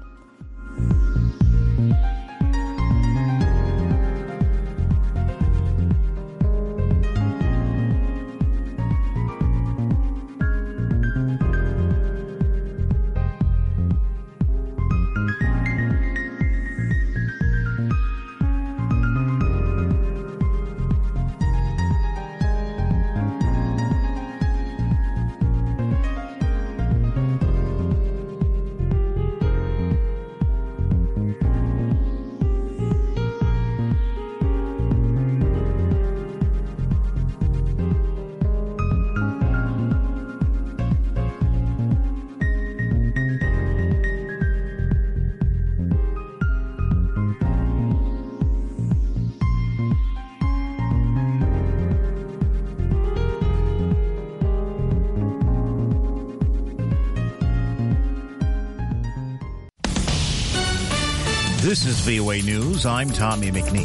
This is VOA News. I'm Tommy McNeil.